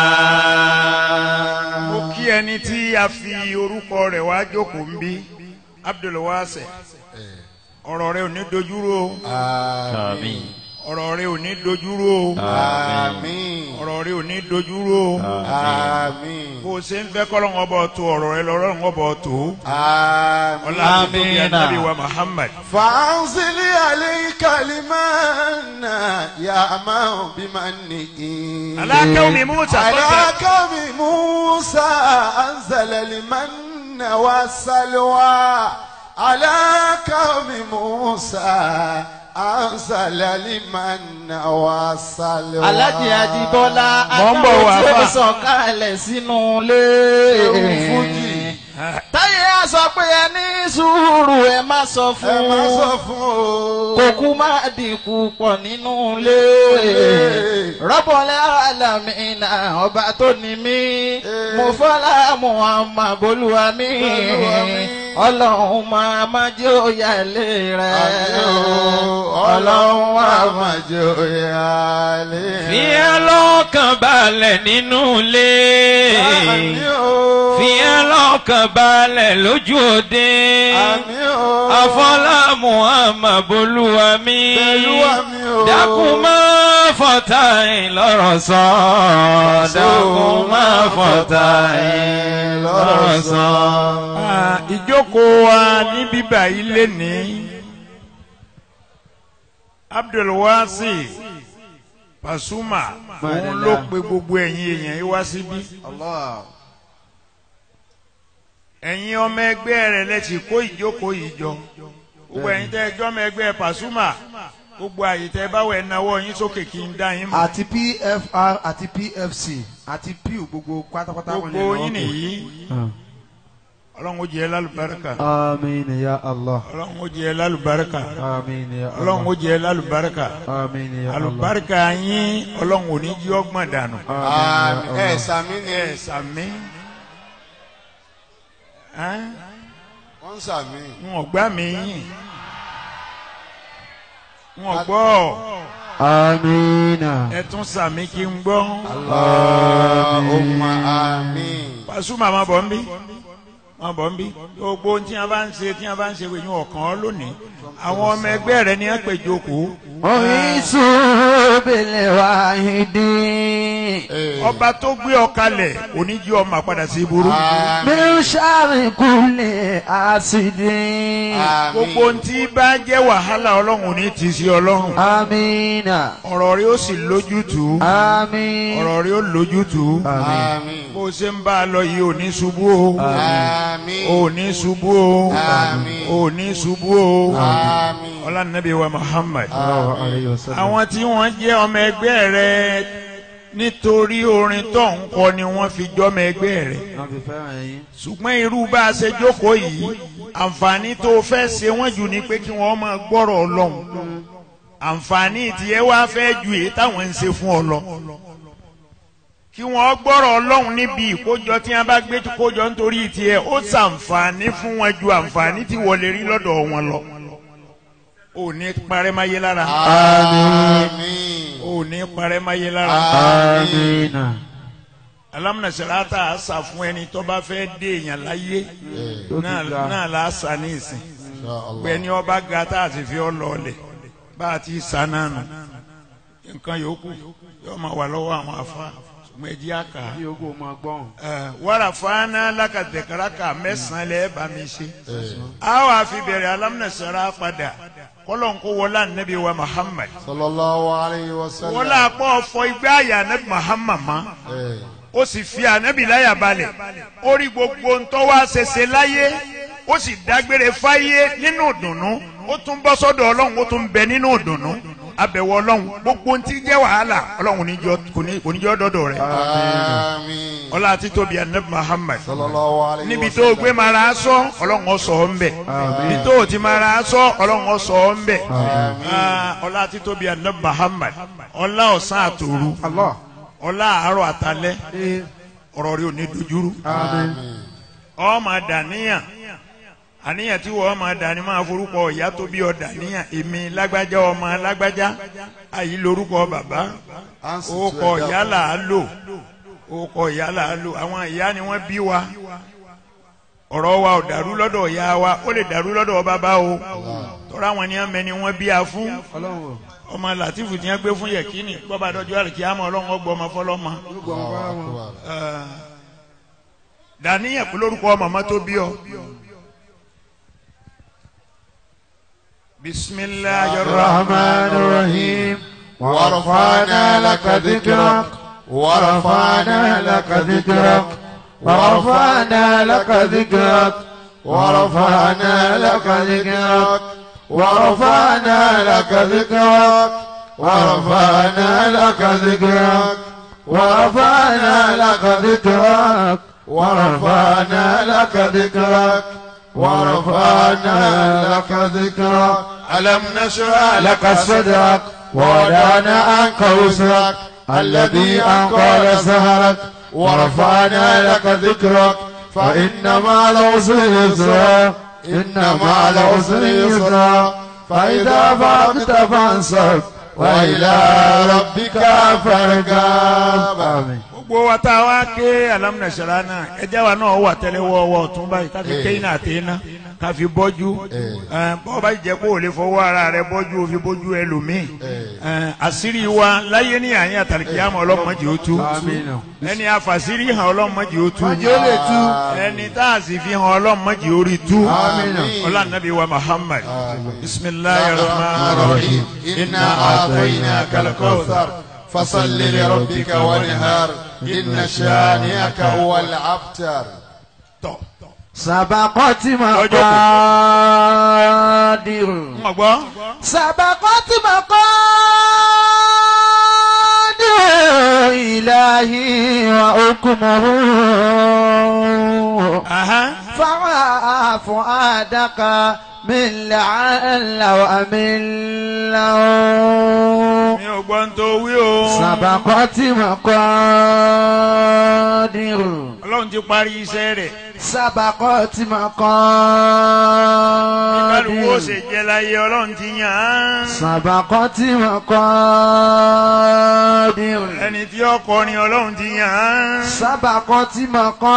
[SPEAKER 6] mo kí ẹni tí a fi orúkọ rẹ̀ wá jókòó ń bí Abdulwase ọ̀rọ̀ rẹ̀ ò ní dojúrò o
[SPEAKER 4] آمين
[SPEAKER 6] ọ̀rọ̀ rẹ̀ ò ní dojúrò o
[SPEAKER 5] àmín
[SPEAKER 6] ọ̀rọ̀ rẹ̀ ò ní dojúrò o
[SPEAKER 5] àmín
[SPEAKER 6] bó o ṣe ń fẹ́ kọ́lọ́n ọbọ̀ tó ọ̀rọ̀ rẹ̀ lọ́rọ̀ ọbọ̀ tó
[SPEAKER 5] àmín.
[SPEAKER 6] ọlá tó tóbi
[SPEAKER 4] Amina.
[SPEAKER 6] ànábì wa Muhammad
[SPEAKER 2] فأنزل عليك المن يا من بمنه
[SPEAKER 6] على قوم موسى
[SPEAKER 2] على
[SPEAKER 6] فضل.
[SPEAKER 2] قوم موسى أنزل المن والسلوى على قوم موسى أنزل المن والسلوى
[SPEAKER 7] Alájì Ajíbọ́lá
[SPEAKER 6] Mò ń bọ̀ wá
[SPEAKER 7] Adáwọ̀ tí ó
[SPEAKER 6] fà.
[SPEAKER 7] sọ̀kalẹ̀ sínú ilé.
[SPEAKER 2] Fújì.
[SPEAKER 7] Táyé á sọ pé ẹ ní sùúrù ẹ má sọ
[SPEAKER 2] ẹ
[SPEAKER 7] fún
[SPEAKER 2] má sọ
[SPEAKER 7] un.
[SPEAKER 2] fún o.
[SPEAKER 7] Kòkú má dínkù pọ̀ nínú ilé. Rọ́bọ̀lẹ́ àlàmìnà ọba tó ní mí. Mo fọ́lá Muhammad Bolúwa mi.
[SPEAKER 2] Bolúwa mi.
[SPEAKER 7] Ọlọ́run máa má jẹ́ òyà ilé rẹ̀.
[SPEAKER 2] ọlọ́run wà máa jẹ́ òye àlè.
[SPEAKER 4] fi ẹ́ lọ́kàn balẹ̀ nínú ilé
[SPEAKER 2] Àmì o.
[SPEAKER 4] fi ẹ́ lọ́kàn balẹ̀ lójú òde
[SPEAKER 2] Àmì o.
[SPEAKER 4] afọlá muhammad bolúwa mi
[SPEAKER 2] Bolúwa mi o.
[SPEAKER 4] dákun má fọ̀tá ẹ̀ lọ́rọ̀ sọ dákun má fọ̀tá ẹ̀ lọ́rọ̀ sọ.
[SPEAKER 6] Ah, ìjókòó wa ní bíbà ilé ní Abdulwasi Pasuma òun ló pe gbogbo ẹ̀yin èèyàn yìí wá síbí
[SPEAKER 2] Allah.
[SPEAKER 6] ẹ̀yin ọmọ ẹgbẹ́ rẹ̀ lẹ́tì kó ìjókòó yìí jọ gbogbo ẹ̀yin tẹ́ ẹjọ́ ọmọ ẹgbẹ́ Pasuma gbogbo àyè tẹ́ báwo ẹ̀ náwó yín sókè kí n dá yín mọ̀
[SPEAKER 8] àti pfr àti pfc àti pew gbogbo pátápátá wọn lè
[SPEAKER 6] gbogbo
[SPEAKER 8] lọ
[SPEAKER 6] yín
[SPEAKER 8] pé.
[SPEAKER 6] nìyí ọlọ́run ó jẹ́ lálùbáríkà
[SPEAKER 8] àmín ya allah
[SPEAKER 6] ọlọ́run ó jẹ́ lálùbáríkà
[SPEAKER 8] àmín ya allah
[SPEAKER 6] ọlọ́run ó jẹ́ lálùbáríkà
[SPEAKER 8] àmín ya allah
[SPEAKER 6] àlùbáríkà yín ọlọ́run ò ní jí ọgbọ̀n dànù.
[SPEAKER 5] àmín ẹ sàmí ni
[SPEAKER 6] ẹ sàmí Ẹ́n?
[SPEAKER 5] wọ́n ń sàmí.
[SPEAKER 6] n ò gbá mi yín n ò gbọ́
[SPEAKER 8] àmín
[SPEAKER 6] ẹ tún sàmí kí n gbọ́
[SPEAKER 5] Allahumma àmín.
[SPEAKER 6] Pasuma máa bọ̀ ń bí máa bọ̀ ń bí gbogbo ohun tí a bá ń ṣe tí a bá ń ṣe wèyí ọ̀kan lónìí àwọn ọmọ ẹgbẹ́ rẹ ni wọ́n pè jókòó
[SPEAKER 7] Orísun بالواحد
[SPEAKER 6] ọba tó gbé ọ kalẹ̀ oníjì ọmọ àpadà sí burú.
[SPEAKER 7] من شر كل حاسد
[SPEAKER 6] gbogbo ohun tí bá jẹ́ wàhálà ọlọ́run ò ní ti sí ọlọ́run.
[SPEAKER 7] آمين
[SPEAKER 6] ọ̀rọ̀ rí ó sì lójútùú.
[SPEAKER 7] آمين
[SPEAKER 6] ọ̀rọ̀ rí ó lójútùú.
[SPEAKER 5] Àmín.
[SPEAKER 6] bó o ṣe ń bá a lọ yìí ò ní ṣubú o.
[SPEAKER 5] Àmín.
[SPEAKER 6] ò ní ṣubú o.
[SPEAKER 5] Àmín.
[SPEAKER 6] ò ní ṣubú o.
[SPEAKER 5] Àmín.
[SPEAKER 6] ọlànàbí wa Muhammad.
[SPEAKER 7] عليه وسلم
[SPEAKER 6] àwọn tí wọ́n jẹ́ ọmọ ẹgbẹ́ rẹ nítorí orin tó ń kọ ni wọ́n fi jọ́mọ ẹgbẹ́ rẹ ṣùgbọ́n irú bá a ṣe jókòó yìí àǹfààní tó fẹ́ ṣe wọ́n jù ní pé kí wọ́n máa gbọ́rọ̀ ọlọ́run àǹfààní tiẹ̀ wá fẹ́ ju èyí táwọn ń ṣe fún ọ lọ kí wọ́n gbọ́rọ̀ ọlọ́run níbi ìkójọ tí wọ́n bá gbé kójọ nítorí tiẹ̀ ó ṣàǹfààní fún wọn ju àǹfààní tí wọ́n lè rí lọ́dọ̀ wọn lọ ò ní parẹ́ máyé lára
[SPEAKER 5] Àmín.
[SPEAKER 6] ò ní parẹ́ máyé lára
[SPEAKER 7] آمين
[SPEAKER 6] alámúnasẹ̀láta àṣà fún ẹni tó bá fẹ́ dé èèyàn láyé náà náà la ṣà ní ìsìn
[SPEAKER 5] Insha Allah.
[SPEAKER 6] pé ní ọba ga tá a ti fi ọ lọọlẹ̀ bá a ti sá náà nù nǹkan yòókù yóò máa wà lọ́wọ́ àwọn afa ṣùgbọ́n ẹ jẹ́ àkà wàrà fáná lákàtẹ̀káràkà mẹ́sàn-án lẹ́ẹ̀ bá mi ṣe a wà fi bẹ̀rẹ̀ alámúnasẹ̀lá padà kọ́lọ́n kó wọlé ànábì wa Muhammad
[SPEAKER 5] Sallallahu alayhi wa sallam.
[SPEAKER 6] wọlé àpọ̀ ọ̀fọ̀ igbá àyà ànábì Muhammad mọ́
[SPEAKER 5] Eh.
[SPEAKER 6] ó sì fi ànábì láyà balẹ̀ ó rí gbogbo ntọ́ wá ṣẹṣẹ láyé ó sì dágbére fáyé nínú ìdùnnú ó tún bọ́ sọ́dọ̀ ọlọ́run ó tún bẹ nínú ìdùnnú abẹ̀wò ọlọ́run gbogbo ntí jẹ́ wàhálà ọlọ́run níjọ́ kò ní- kò ní jọ́ dọ́dọ̀ rẹ̀
[SPEAKER 5] Àmín.
[SPEAKER 6] ọlá àti tóbi ànábì Muhammad
[SPEAKER 5] Sallallahu alayhi wa
[SPEAKER 6] níbi
[SPEAKER 5] sallam.
[SPEAKER 6] tó gbé mara sọ ọlọ́run ó sọ ọ́ ń bẹ̀ níbi tó ti mara sọ ọlọ́run ó sọ ọ́ ń bẹ̀ Ah, ọlá àti tóbi ànábì Muhammad ọlá ọ̀sán àtòru
[SPEAKER 8] Allah.
[SPEAKER 6] ọlá àárọ̀ àtalẹ́ ọ̀rọ̀ rẹ̀ ò ní dojúrú ọ máa dàníyàn àníyàn tí wọ́n máa dà ní máa forúkọ ìyá tó bí ọ dàníyàn èmi lágbájá ọmọ lágbájá àyí lórúkọ bàbá
[SPEAKER 5] Answer to
[SPEAKER 6] orúkọ
[SPEAKER 5] ẹja
[SPEAKER 6] ìyá
[SPEAKER 5] fún-
[SPEAKER 6] là á lò orúkọ ìyá là á lò àwọn ìyá ni wọ́n bí wa ọ̀rọ̀ wa ò dàrú lọ́dọ̀ ìyá wa ó lè dàrú lọ́dọ̀ bàbá o tọ́ra àwọn ni wọ́n mẹ́ni wọ́n bí a fún ọmọ Làtífù tí wọ́n gbé fún yẹ̀kínì gbọ́ba dọ́jọ́ àlùkí àmọ́ ọlọ́run ọgbọ́ ọmọ fọlọ́mọ dàníyàn pé lórúkọ màmá tó bí ọ. bisimilahi
[SPEAKER 7] الرحمن الرحيم
[SPEAKER 5] ورفعنا لك ذكرك
[SPEAKER 7] ورفعنا لك ذكرك ورفعنا لك ذكرك ورفعنا لك ذكرك ورفعنا لك ذكرك ورفعنا لك ذكرك ورفعنا لك ذكرك ورفعنا لك ذكرك ورفعنا لك ذكرك
[SPEAKER 5] ألم نشرح
[SPEAKER 7] لك صدرك ووضعنا عنك وزرك الذي أنقل سهرك ورفعنا لك ذكرك فإن مع العسر يسرا إن مع العسر يسرا فإذا فرغت فانصب وإلى ربك فارغب آمين
[SPEAKER 6] gbogbo wa tá a wá ké alamunasara náà ẹjẹ wa náà wà tẹ́lẹ̀ wọ́ọ́wọ́ ọ̀tún báyìí káfi ké iná àti iná káfi bọ́jú ẹ, bọ́ bá jẹ́ kó o lè fọwọ́ ara rẹ bọ́jú o fi bọ́jú ẹlòmíì ẹ, àṣírí wa láyé ní àyín àtàlìkíyàmọ̀ ọlọ́mọdé ó tú ẹni àfàṣírí hàn ọlọ́mọdé ó tú ẹni tá a sì fi hàn ọlọ́mọdé ó rí tú ọlọ́nàbí wa Muhammad bisimilayi rahman rahim
[SPEAKER 5] إنا أعطيناك الكوثر فصل لربك وانهار إن شانئك هو الأبتر
[SPEAKER 6] tọ́
[SPEAKER 7] سبقت
[SPEAKER 6] Ọjọ́ kù.
[SPEAKER 7] مقادير
[SPEAKER 6] ń gbọ́.
[SPEAKER 7] سبقت مقادير إلهي وحكمه
[SPEAKER 6] Aha.
[SPEAKER 7] فرع فؤادك من لعل وأمن له
[SPEAKER 6] mi ò gbọ́ ń tó wí o.
[SPEAKER 7] سبقت مقادير
[SPEAKER 6] ọlọ́run ti parí iṣẹ́ rẹ̀.
[SPEAKER 7] سبقت
[SPEAKER 6] kálukú ó
[SPEAKER 7] مقادير
[SPEAKER 6] ṣe jẹ́ láyé ọlọ́run ti yàn án.
[SPEAKER 7] سبقت مقادير
[SPEAKER 6] ẹni tí ó kọrin ọlọ́run ti yàn án.
[SPEAKER 7] سبقت
[SPEAKER 6] ẹni tí ó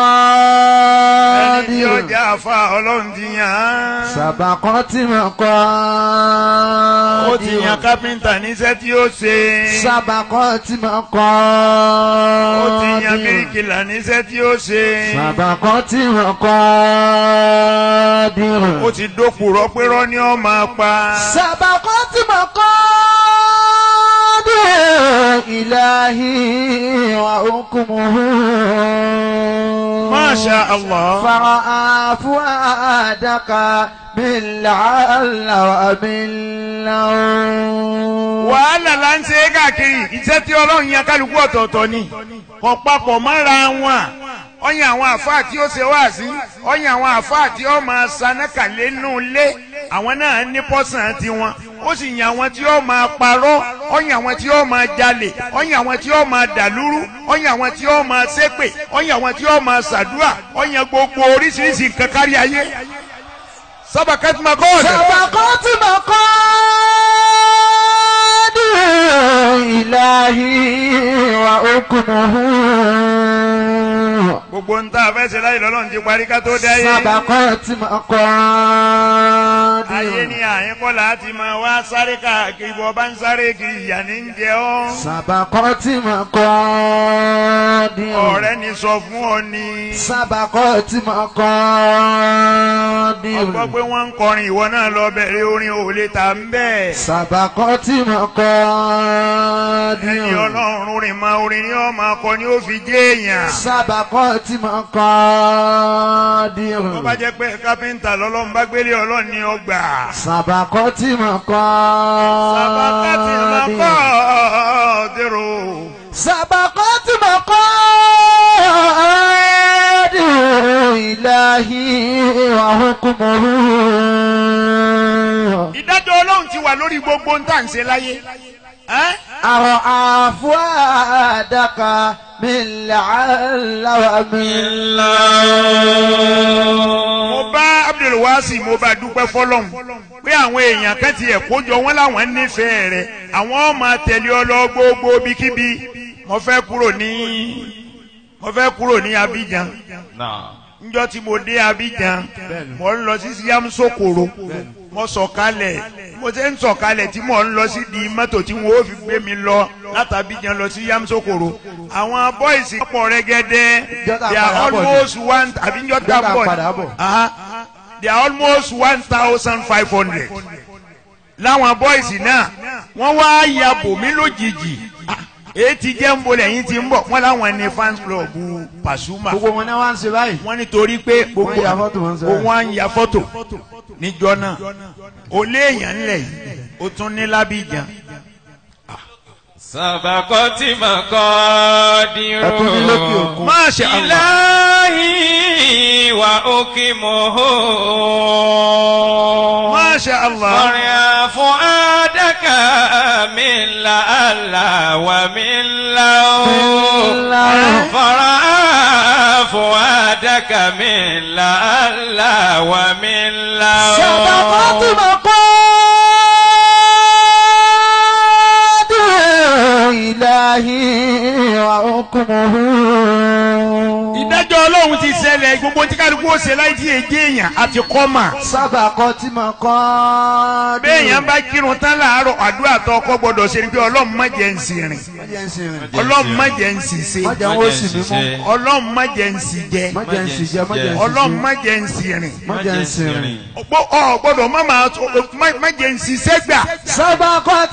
[SPEAKER 7] مقادير
[SPEAKER 6] jẹ́ àfa ọlọ́run ti yàn án.
[SPEAKER 7] سبقت
[SPEAKER 6] ó ti yàn yan kápẹ́ńtà níṣẹ́ tí ó ṣe.
[SPEAKER 2] sábàkọ́ tí mo kọ́
[SPEAKER 6] ó ti yan bíríkìlà níṣẹ́ tí ó ṣe.
[SPEAKER 2] sábàkọ́ tí mo kọ́ dìrò.
[SPEAKER 6] ó ti dókùrọ̀ pé rọ́ ni ó máa pa.
[SPEAKER 2] sábàkọ́ tí mo kọ́ dìrò. ìlàhí wa okùnmùhù.
[SPEAKER 6] Masha Allah.
[SPEAKER 2] فرأى فؤادك من لعل ومن لون
[SPEAKER 6] wàhálà là ń ṣe é káàkiri iṣẹ́ tí ọlọ́run yan kálukú ọ̀tọ̀ọ̀tọ̀ ni kò papọ̀ mọ́ra wọn ọyàn àwọn àfáà tí ó ṣe wá sí ọyàn àwọn àfáà tí ó máa sanákàlẹ́ nù lé àwọn náà ní pọ́sàn tiwọn ó sì yan àwọn tí ó máa parọ́ ọyàn àwọn tí ó máa jalè ọyàn àwọn tí ó máa dàlúrú ọyàn àwọn tí ó máa ṣépè ọyàn àwọn tí ó máa ṣàdúrà ọyàn gbogbo oríṣiríṣi nǹkan kárí ayé sábà kẹ́tùmá kọ́ọ̀dù.
[SPEAKER 2] سبقت مقادير إلهي وحكمه
[SPEAKER 6] gbogbo ń tá a fẹ́ ṣe láyé lọ́lọ́run ti parí ká tó dáyé.
[SPEAKER 2] سبقت مقادير
[SPEAKER 6] ayé ní àyín kọ́ láti máa wá sáré káàkiri bọ́ bá ń sáré kiri ìyá ní ń jẹ ọ́.
[SPEAKER 2] سبقت مقادير
[SPEAKER 6] ọ̀rẹ́ ni sọ fún ọ ni.
[SPEAKER 2] سبقت مقادير
[SPEAKER 6] ọgbọ́ pé wọ́n ń kọrin ìwọ náà lọ bẹ̀rẹ̀ orin ò lè tà ń bẹ̀.
[SPEAKER 2] سبقت
[SPEAKER 6] ẹni
[SPEAKER 2] مقادير
[SPEAKER 6] ọlọ́run rìn máa orin ni ó máa kọ ni ó fi jẹ́ èèyàn.
[SPEAKER 2] سبقت مقادير
[SPEAKER 6] tó bá jẹ́ pé kápẹ́ńtà lọ́lọ́run bá gbélé ọlọ́run ní ọgbà.
[SPEAKER 2] سبقت
[SPEAKER 6] sábàkátì máa kọ́
[SPEAKER 2] مقادير
[SPEAKER 6] dèrò.
[SPEAKER 2] سبقت مقادير إلهي وحكمه
[SPEAKER 6] ìdájọ́ ọlọ́run ti wà lórí gbogbo ń tà ń ṣe láyé. ẹ́
[SPEAKER 2] أرعى فؤادك من لعل ومن
[SPEAKER 6] mo bá abdulwasi mo bá dúpẹ́ fọlọ́hún pé àwọn èèyàn kan ti ẹ̀ kójọ wọn láwọn nífẹ̀ẹ́ rẹ̀ àwọn máa tẹ̀lé ọ lọ gbogbo bíkíbi mo fẹ́ kúrò ní mo fẹ́ kúrò ní Abidjan njọ́ tí mo dé Abidjan mo ń lọ sí Yamsokoro mo sọ̀kalẹ̀ mo ṣe ń sọ̀kalẹ̀ tí mo ń lọ sí di mọ́tò tí wọ́n ó fi gbé mi lọ láti Abidjan lọ sí Yamsokoro àwọn bọ́ìsì pọ̀ rẹ́gẹ́dẹ́
[SPEAKER 2] Jọ́tà
[SPEAKER 6] they are
[SPEAKER 2] padà bọ̀ ni.
[SPEAKER 6] almost one àbí njọ́tà
[SPEAKER 2] Jọ́tà
[SPEAKER 6] bọ̀
[SPEAKER 2] padà bọ̀.
[SPEAKER 6] Aha. they are almost one thousand five hundred láwọn bọ́ìsì náà wọ́n wá ya bòmí lójijì Ah, èyí ti jẹ́ ń bolẹ̀ yín ti ń bọ̀ wọ́n láwọn ní fans club Pasuma
[SPEAKER 2] gbogbo wọn náà wá ń ṣe báyìí.
[SPEAKER 6] wọ́n nítorí pé gbogbo
[SPEAKER 2] Wọ́n ya fọ́tò, wọ́n ń sọ.
[SPEAKER 6] wọ́n á ń ya fọ́tò níjọ́ náà ó léèyàn ńlẹ̀ yìí ó tún ní lábìjan
[SPEAKER 4] Sabakoti makadiru.
[SPEAKER 2] Ẹkún ní lókè òkun.
[SPEAKER 6] Masha Allah.
[SPEAKER 4] Ilahi wa ukimuhu.
[SPEAKER 6] Masha Allah
[SPEAKER 4] Maria fuadaka min la alla wa min lau.
[SPEAKER 2] la.
[SPEAKER 4] Fara fuadaka min la alla wa min lau.
[SPEAKER 2] سبقت مقادير إلهي وحكمه
[SPEAKER 6] ìdájọ́ ọlọ́run ti ṣẹlẹ̀ gbogbo tí kálukú ó ṣe láì tí èjì èèyàn àti kọ́mà
[SPEAKER 2] سبقت مقادير
[SPEAKER 6] béèyàn bá kírun tán láàárọ̀ àdúrà tó ọkọ gbọdọ̀ ṣe ni pé ọlọ́run má jẹ́ ń sì rìn
[SPEAKER 2] má jẹ́ ń sìn rìn.
[SPEAKER 6] ọlọ́run má jẹ́ ń sì ṣe
[SPEAKER 2] má jẹ́ ń wó sì mí mú.
[SPEAKER 6] ọlọ́run má jẹ́ ń sì jẹ
[SPEAKER 2] má jẹ́ ń sì jẹ má jẹ́ ń sì
[SPEAKER 6] ọlọ́run
[SPEAKER 2] sùn.
[SPEAKER 6] má jẹ́ ń sì rìn
[SPEAKER 2] má jẹ́ ń sìn rìn.
[SPEAKER 6] Ọgbọ́- ọ gbọ́dọ̀ má máa má- má jẹ́ ń sì sẹ́gbà.
[SPEAKER 2] سبقت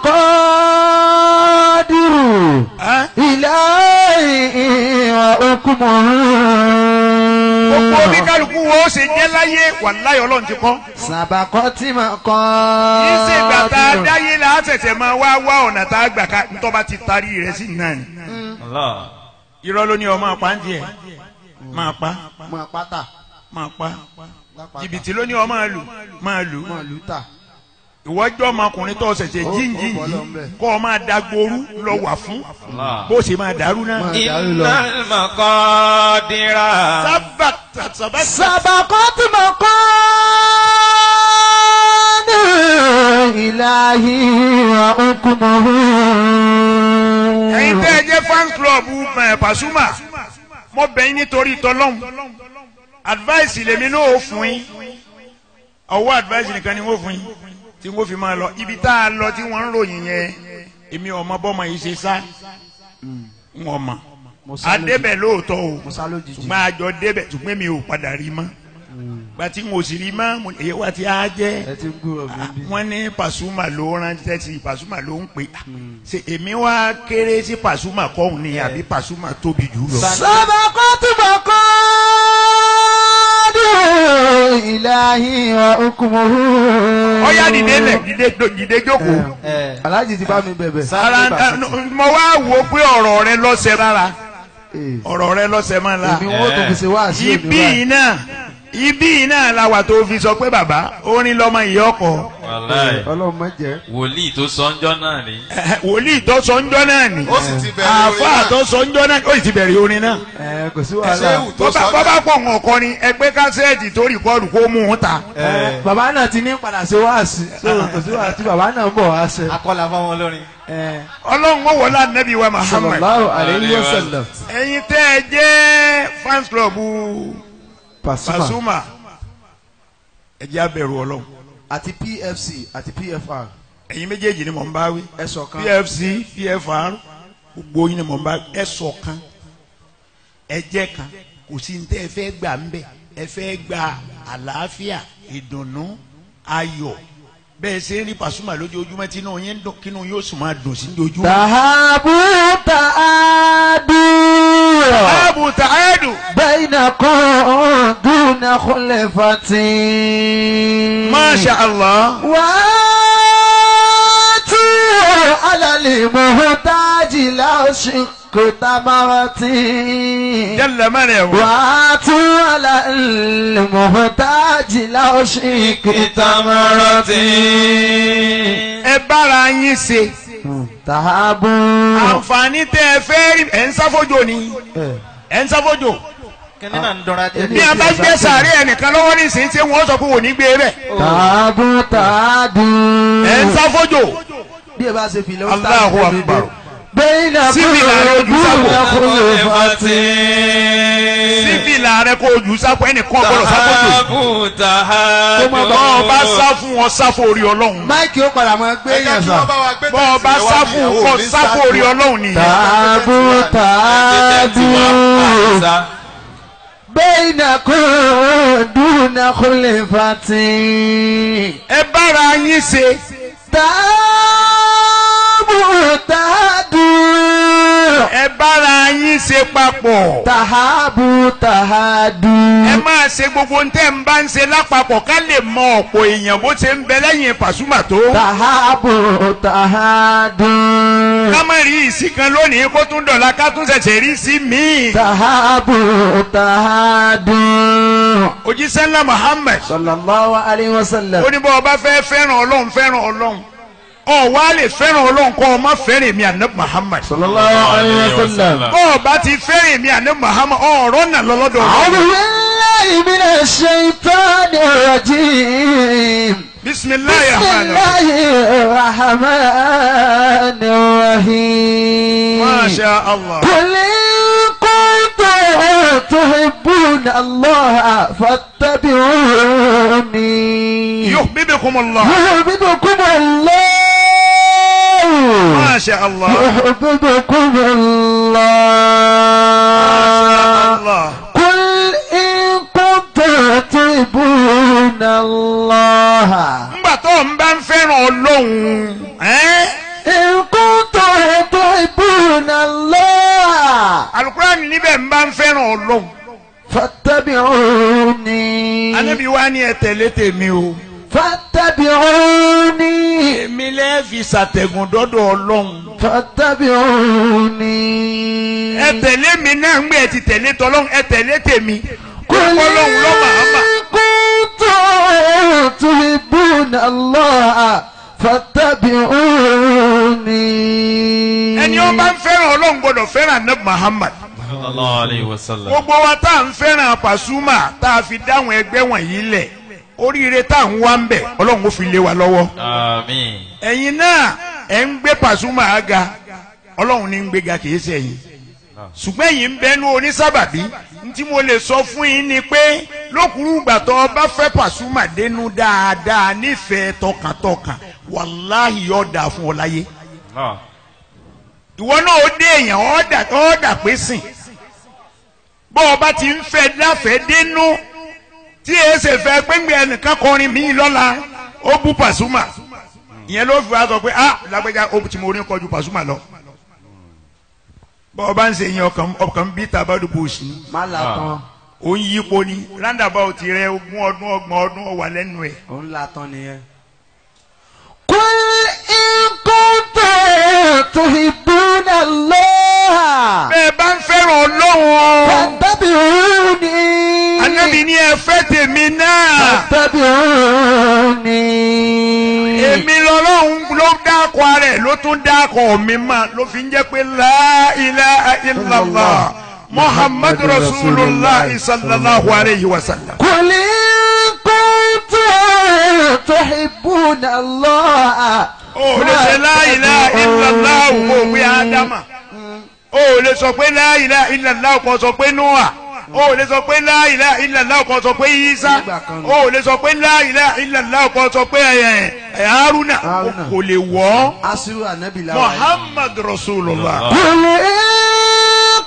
[SPEAKER 2] مقادير
[SPEAKER 6] Ẹ́?
[SPEAKER 2] إلهي وحكمه
[SPEAKER 6] gbogbo bí kálukú wo ó ṣe jẹ́ láyé wàláyé ọlọ́run ti kọ́.
[SPEAKER 2] سبقت
[SPEAKER 6] kì í ṣe ìgbà tá a
[SPEAKER 2] مقادير
[SPEAKER 6] dáyé la á ṣẹ̀ṣẹ̀ máa wá wá ọ̀nà tá a gbà ká ntọ́ba ti tarí rẹ̀ sí náà ni.
[SPEAKER 4] Allah.
[SPEAKER 6] irọ́ ló ní ọ máa pa ń tiẹ̀ máa pa
[SPEAKER 2] mọ pátá
[SPEAKER 6] máa pa
[SPEAKER 2] lápáta
[SPEAKER 6] jìbìtì ló ní ọ máa lù máa lù
[SPEAKER 2] mọ lùtà
[SPEAKER 6] ìwọ́jọ́ ọmọkùnrin tó ṣẹ̀ṣẹ̀
[SPEAKER 2] Ó-
[SPEAKER 6] jíǹjì
[SPEAKER 2] ó bọ́
[SPEAKER 6] yìí
[SPEAKER 2] lọ́nbẹ̀.
[SPEAKER 6] kọ́ ọ máa dagboru lọ wà fún
[SPEAKER 4] Allah.
[SPEAKER 6] bó ṣe máa dàrú náà.
[SPEAKER 2] Máa dàrú lọ.
[SPEAKER 4] Innal maqadira.
[SPEAKER 6] sábà sábà
[SPEAKER 2] سبقت مقادير إلهي وحكمه
[SPEAKER 6] ẹ̀yin tẹ́ ẹ jẹ́ fan club ẹ̀, Pasuma mo bẹ̀ yín nítorí tọ́lọ́hún advice lèmi náà ó fún yín ọwọ́ advice nìkan ni wọ́n fún yín tí wọ́n fi máa lọ ibi tá a lọ tí wọ́n ń ròyìn yẹn èmi ọmọ bọ́mọ yìí ṣe sá ń ọmọ
[SPEAKER 8] mo sá lójijì.
[SPEAKER 6] adébẹ̀ lóòótọ́ o
[SPEAKER 8] mo sá lójijì.
[SPEAKER 6] ṣùgbọ́n àjọ débẹ̀ ṣùgbọ́n mi ò padà rí mọ́ gbàtí n ò sì rí mọ́ mo- èyí wá ti á jẹ́
[SPEAKER 8] ẹ ti ń gbúrò mi bí.
[SPEAKER 6] wọ́n ní Pasuma ló ránṣẹ́ sí Pasuma ló ń pè ṣe èmi wá kéré sí Pasuma kọ́hún ni àbí Pasuma tóbi jù lọ.
[SPEAKER 7] sábàkọ́ túbọ̀ kọ́ dùn ìlàhí wa okùnmọ̀hún.
[SPEAKER 6] ọ̀yá dìde lẹ̀ dìde dìde jókòó.
[SPEAKER 8] aláàjì ti bá mi bẹ̀bẹ̀.
[SPEAKER 6] ara mo wá wo pé ọ̀rọ̀ rẹ lọ́sẹ̀ rárá
[SPEAKER 8] Ee,
[SPEAKER 6] ọ̀rọ̀ rẹ lọ́sẹ̀ máa la
[SPEAKER 8] èmi wọ́n tó fi ṣe wá sí
[SPEAKER 6] ibi yìí náà ibi yìí náà la wà tó fi sọ pé bàbá orin lọ́mọ ìyá ọkọ̀
[SPEAKER 4] wàláì
[SPEAKER 8] ọlọ́run má jẹ́.
[SPEAKER 4] wòlíì tó sọ ńjọ́ náà rí.
[SPEAKER 6] wòlíì tó sọ ńjọ́ náà ni
[SPEAKER 5] ó sì ti bẹ̀rẹ̀ orin
[SPEAKER 6] àáfàá
[SPEAKER 5] náà.
[SPEAKER 6] tó sọ ńjọ́ náà ó sì ti bẹ̀rẹ̀ orin náà
[SPEAKER 8] ẹ kò sí
[SPEAKER 5] ṣé
[SPEAKER 8] wàhálà.
[SPEAKER 5] ewu tó
[SPEAKER 6] bọ́bá
[SPEAKER 5] sọ
[SPEAKER 6] bọ́bá pọ̀ ń ọkọ ni ẹgbẹ́ kásẹ́ẹ̀tì tó rìkọ́ọ̀dù kó mú un ta
[SPEAKER 8] Ẹ, bàbá náà ti ní padà ṣe wá sí. so kò sí wàhálà tí bàbá náà ń bọ̀ wá ṣe.
[SPEAKER 7] akọ́là fáwọn olórin.
[SPEAKER 8] Ẹ,
[SPEAKER 6] ọlọ́run ó wọlé anabi wa Muhammad
[SPEAKER 8] sallallahu alayhi wa sallam.
[SPEAKER 6] ẹ̀yin tẹ́ ẹ jẹ́ fans club
[SPEAKER 8] Pasuma
[SPEAKER 6] Pasuma ẹ jẹ́ abẹ̀rù ọlọ́run
[SPEAKER 8] àti PFC àti PFR
[SPEAKER 6] ẹ̀yin méjèèjì ni mò ń bá wí.
[SPEAKER 8] ẹ ṣọ̀kan.
[SPEAKER 6] pfc pfr gbogbo yín ni mo bá ẹ ṣọ̀kan ẹ jẹ́ kan kò sí ní tẹ́ ẹ fẹ́ gbà ń bẹ̀ ẹ fẹ́ gba àlàáfíà ìdùnnú ayọ̀ bẹ́ẹ̀ ṣe ń rí Pasuma lójoojúmọ́ tí inú yín ń dùn kínú yóò sì máa dùn sí lójoojúmọ́.
[SPEAKER 7] tàhábù tàádù.
[SPEAKER 6] báàbù tààdù
[SPEAKER 7] بينكم دون خلفة
[SPEAKER 6] masha allah
[SPEAKER 7] واتوا على المحتاج لو شق تمرة
[SPEAKER 6] jalla mẹ́rẹ̀ wò.
[SPEAKER 7] واتوا على المحتاج لو شق تمرة
[SPEAKER 6] ẹ bára yín ṣe
[SPEAKER 7] تهابوا
[SPEAKER 6] àǹfààní tẹ́ ẹ fẹ́ rí ẹ̀ ń sáfójò ni ẹ̀ ń sáfójò
[SPEAKER 7] kíní náà ń dọ́ra díẹ̀.
[SPEAKER 6] bí a bá gbé sàárẹ̀ ẹnìkan lọ́wọ́ nísìnyí tí wọ́n sọ pé wò ní gbé bẹ́ẹ̀
[SPEAKER 7] تهابوا تهادوا
[SPEAKER 6] ẹ̀ ń sáfójò.
[SPEAKER 8] bí ẹ bá ṣe fi lọ́wọ́
[SPEAKER 6] Allahu akbar.
[SPEAKER 7] بينكم
[SPEAKER 6] Síbi láàrin ojú sábò.
[SPEAKER 7] دون خلفة
[SPEAKER 6] síbi làárẹ̀ kó ojú sáfù ẹnìkan gbọ́dọ̀ sáfójò.
[SPEAKER 4] Tàhábùtà
[SPEAKER 6] bọ́ ọ bá sá fún wọn sáfù orí ọlọ́run.
[SPEAKER 8] máìkì ó padà máa gbé
[SPEAKER 5] ẹ jẹ́
[SPEAKER 8] yẹn
[SPEAKER 5] kí
[SPEAKER 8] sà.
[SPEAKER 5] wọ́n bá wa gbé
[SPEAKER 6] bọ́ ọ bá
[SPEAKER 5] tẹ̀sí
[SPEAKER 6] sáfù
[SPEAKER 5] ìwádìí,
[SPEAKER 6] kọ
[SPEAKER 5] ò ní
[SPEAKER 6] sáfù orí ọlọ́run nìyẹn.
[SPEAKER 7] تهابوا تهادوا بينكم دون خلفة
[SPEAKER 6] ẹ bára yín ṣe.
[SPEAKER 7] تهابوا تهادوا
[SPEAKER 6] ẹ bára yín ṣe papọ̀.
[SPEAKER 7] تهابوا تهادوا
[SPEAKER 6] ẹ máa ṣe gbogbo ntẹ́ ń bá ń ṣe lápapọ̀ ká lè mọ ọ̀pọ̀ èèyàn bó ṣe ń bẹ lẹ́yìn Pasuma tó.
[SPEAKER 7] تهابوا تهادوا
[SPEAKER 6] ká má rí ìsí kan lónìí kó tún dọ̀la ká tún ṣẹ̀ṣẹ̀ rí sí míì.
[SPEAKER 7] تهابوا تهادوا
[SPEAKER 6] òjíṣẹ́ ńlá Muhammad
[SPEAKER 7] صلى الله عليه وسلم
[SPEAKER 6] ó ní bọ́ ọba fẹ́ fẹ́ràn ọlọ́run fẹ́ràn ọlọ́run ọ wá lè fẹ́ràn ọlọ́run kọ́ ọ má fẹ́ràn èmi àná Muhammad.
[SPEAKER 7] صلى الله عليه وسلم
[SPEAKER 6] bọ́ ọba ti fẹ́ràn èmi àná Muhammad ọ̀rọ̀ náà lọ́lọ́dọ̀
[SPEAKER 7] أعوذ
[SPEAKER 6] ọlọ́run.
[SPEAKER 7] بالله من الشيطان الرجيم
[SPEAKER 6] bisimilayi
[SPEAKER 7] بسم
[SPEAKER 6] rahman
[SPEAKER 7] الله الرحمن الرحيم
[SPEAKER 6] masha allah.
[SPEAKER 7] قل إن كنتم تحبون الله فاتبعوني
[SPEAKER 6] yuhibbukum allah.
[SPEAKER 7] يحببكم الله
[SPEAKER 6] masha allah.
[SPEAKER 7] يحببكم الله
[SPEAKER 6] allah.
[SPEAKER 7] قل إن كنتم تحبون الله
[SPEAKER 6] ńgbà tó ń bá ń fẹ́ràn ọlọ́run. ẹ́n?
[SPEAKER 7] إن كنتم تحبون الله
[SPEAKER 6] alukurani níbẹ̀ ń bá ń fẹ́ràn ọlọ́run.
[SPEAKER 7] فاتبعوني
[SPEAKER 6] anabi wa ni ẹ tẹ̀lé tèmi o.
[SPEAKER 7] فاتبعوني
[SPEAKER 6] èmi lẹ́ fi ṣàtẹ̀gùn dọ́dọ̀ ọlọ́run.
[SPEAKER 7] فاتبعوني
[SPEAKER 6] ẹ tẹ̀lé mi náà ń gbé ẹ ti tẹ̀lé tọ́lọ́run ẹ tẹ̀lé tèmi.
[SPEAKER 7] قل
[SPEAKER 6] ọlọ́run ló máa mà.
[SPEAKER 7] إن كنتم تحبون الله فاتبعوني
[SPEAKER 6] ẹni ó bá ń fẹ́ràn ọlọ́run gbọ́dọ̀ fẹ́ràn anabi Muhammad.
[SPEAKER 4] sallallahu alayhi wa sallam.
[SPEAKER 6] gbogbo wa tá à ń fẹ́ràn Pasuma tá a fi dáhùn ẹgbẹ́ wọ̀nyí lẹ̀ oríire tá à ń wá ń bẹ̀ ọlọ́run ó fi lé wa lọ́wọ́.
[SPEAKER 4] àmín.
[SPEAKER 6] ẹ̀yin náà ẹ̀ ń gbé Pasuma ga ọlọ́run ní ń gbéga kì í ṣẹ̀yìn. ṣùgbọ́n èyí ń bẹnu onísábàbí tí mo lè sọ fún yín ni pé lókùrú ìgbà tó o bá fẹ́ Pasuma dénú dáadáa nífẹ̀ẹ́ tọkàntọkàn wàláhì yóò dáa fún ọ láyé ìwọ náà ó dé èèyàn ọ̀dà ọ̀dà pé sìn bó o bá ti ń fẹ́ láfẹ̀ẹ́ dénú tí èé ṣe fẹ́ gbẹ́ngbẹ́ ẹnìkan kọrin mí lọ́la ó bú Pasuma ìyẹn ló fi wá sọ pé ah lágbẹ́jà ó ti mo orin kọjú Pasuma lọ bọ́ ọ bá ń ṣe yẹn ọkàn ọkàn bí tabadubo sí i
[SPEAKER 8] má la tán
[SPEAKER 6] ó ń yípo ni roundabout rẹ ogún ọdún ọgbọ̀n ọdún ó wà lẹ́nu ẹ̀.
[SPEAKER 8] òun la tán nìyẹn.
[SPEAKER 7] قل إن كنتم تحبون الله
[SPEAKER 6] bẹ́ẹ̀ bá ń fẹ́ràn ọlọ́run
[SPEAKER 7] فاتبعوني
[SPEAKER 6] anábì ní ẹ fẹ́ tèmi náà
[SPEAKER 7] فاتبعوني
[SPEAKER 6] èmi lọ́lọ́run ló dákọ̀ rẹ̀ ló tún dákọ̀ mi mà ló fi ń jẹ́ pé la ilaha illallah muhammadu rasulullah sallallahu alayhi wa sallam.
[SPEAKER 7] قل إن كنتم تحبون الله
[SPEAKER 6] o lè ṣe la ilaha illallah kò wí ádámà o lè sọ pé la ilaha illallah kò sọ pé noah o lè sọ pé la ilaha illallah kò sọ pé isa o lè sọ pé la ilaha illallah kò sọ pé ẹ ẹ haruna
[SPEAKER 8] Haruna.
[SPEAKER 6] kò lè wọ́
[SPEAKER 8] asiru anabi la wa yìí.
[SPEAKER 6] muhammad rasulullah.
[SPEAKER 7] قل إن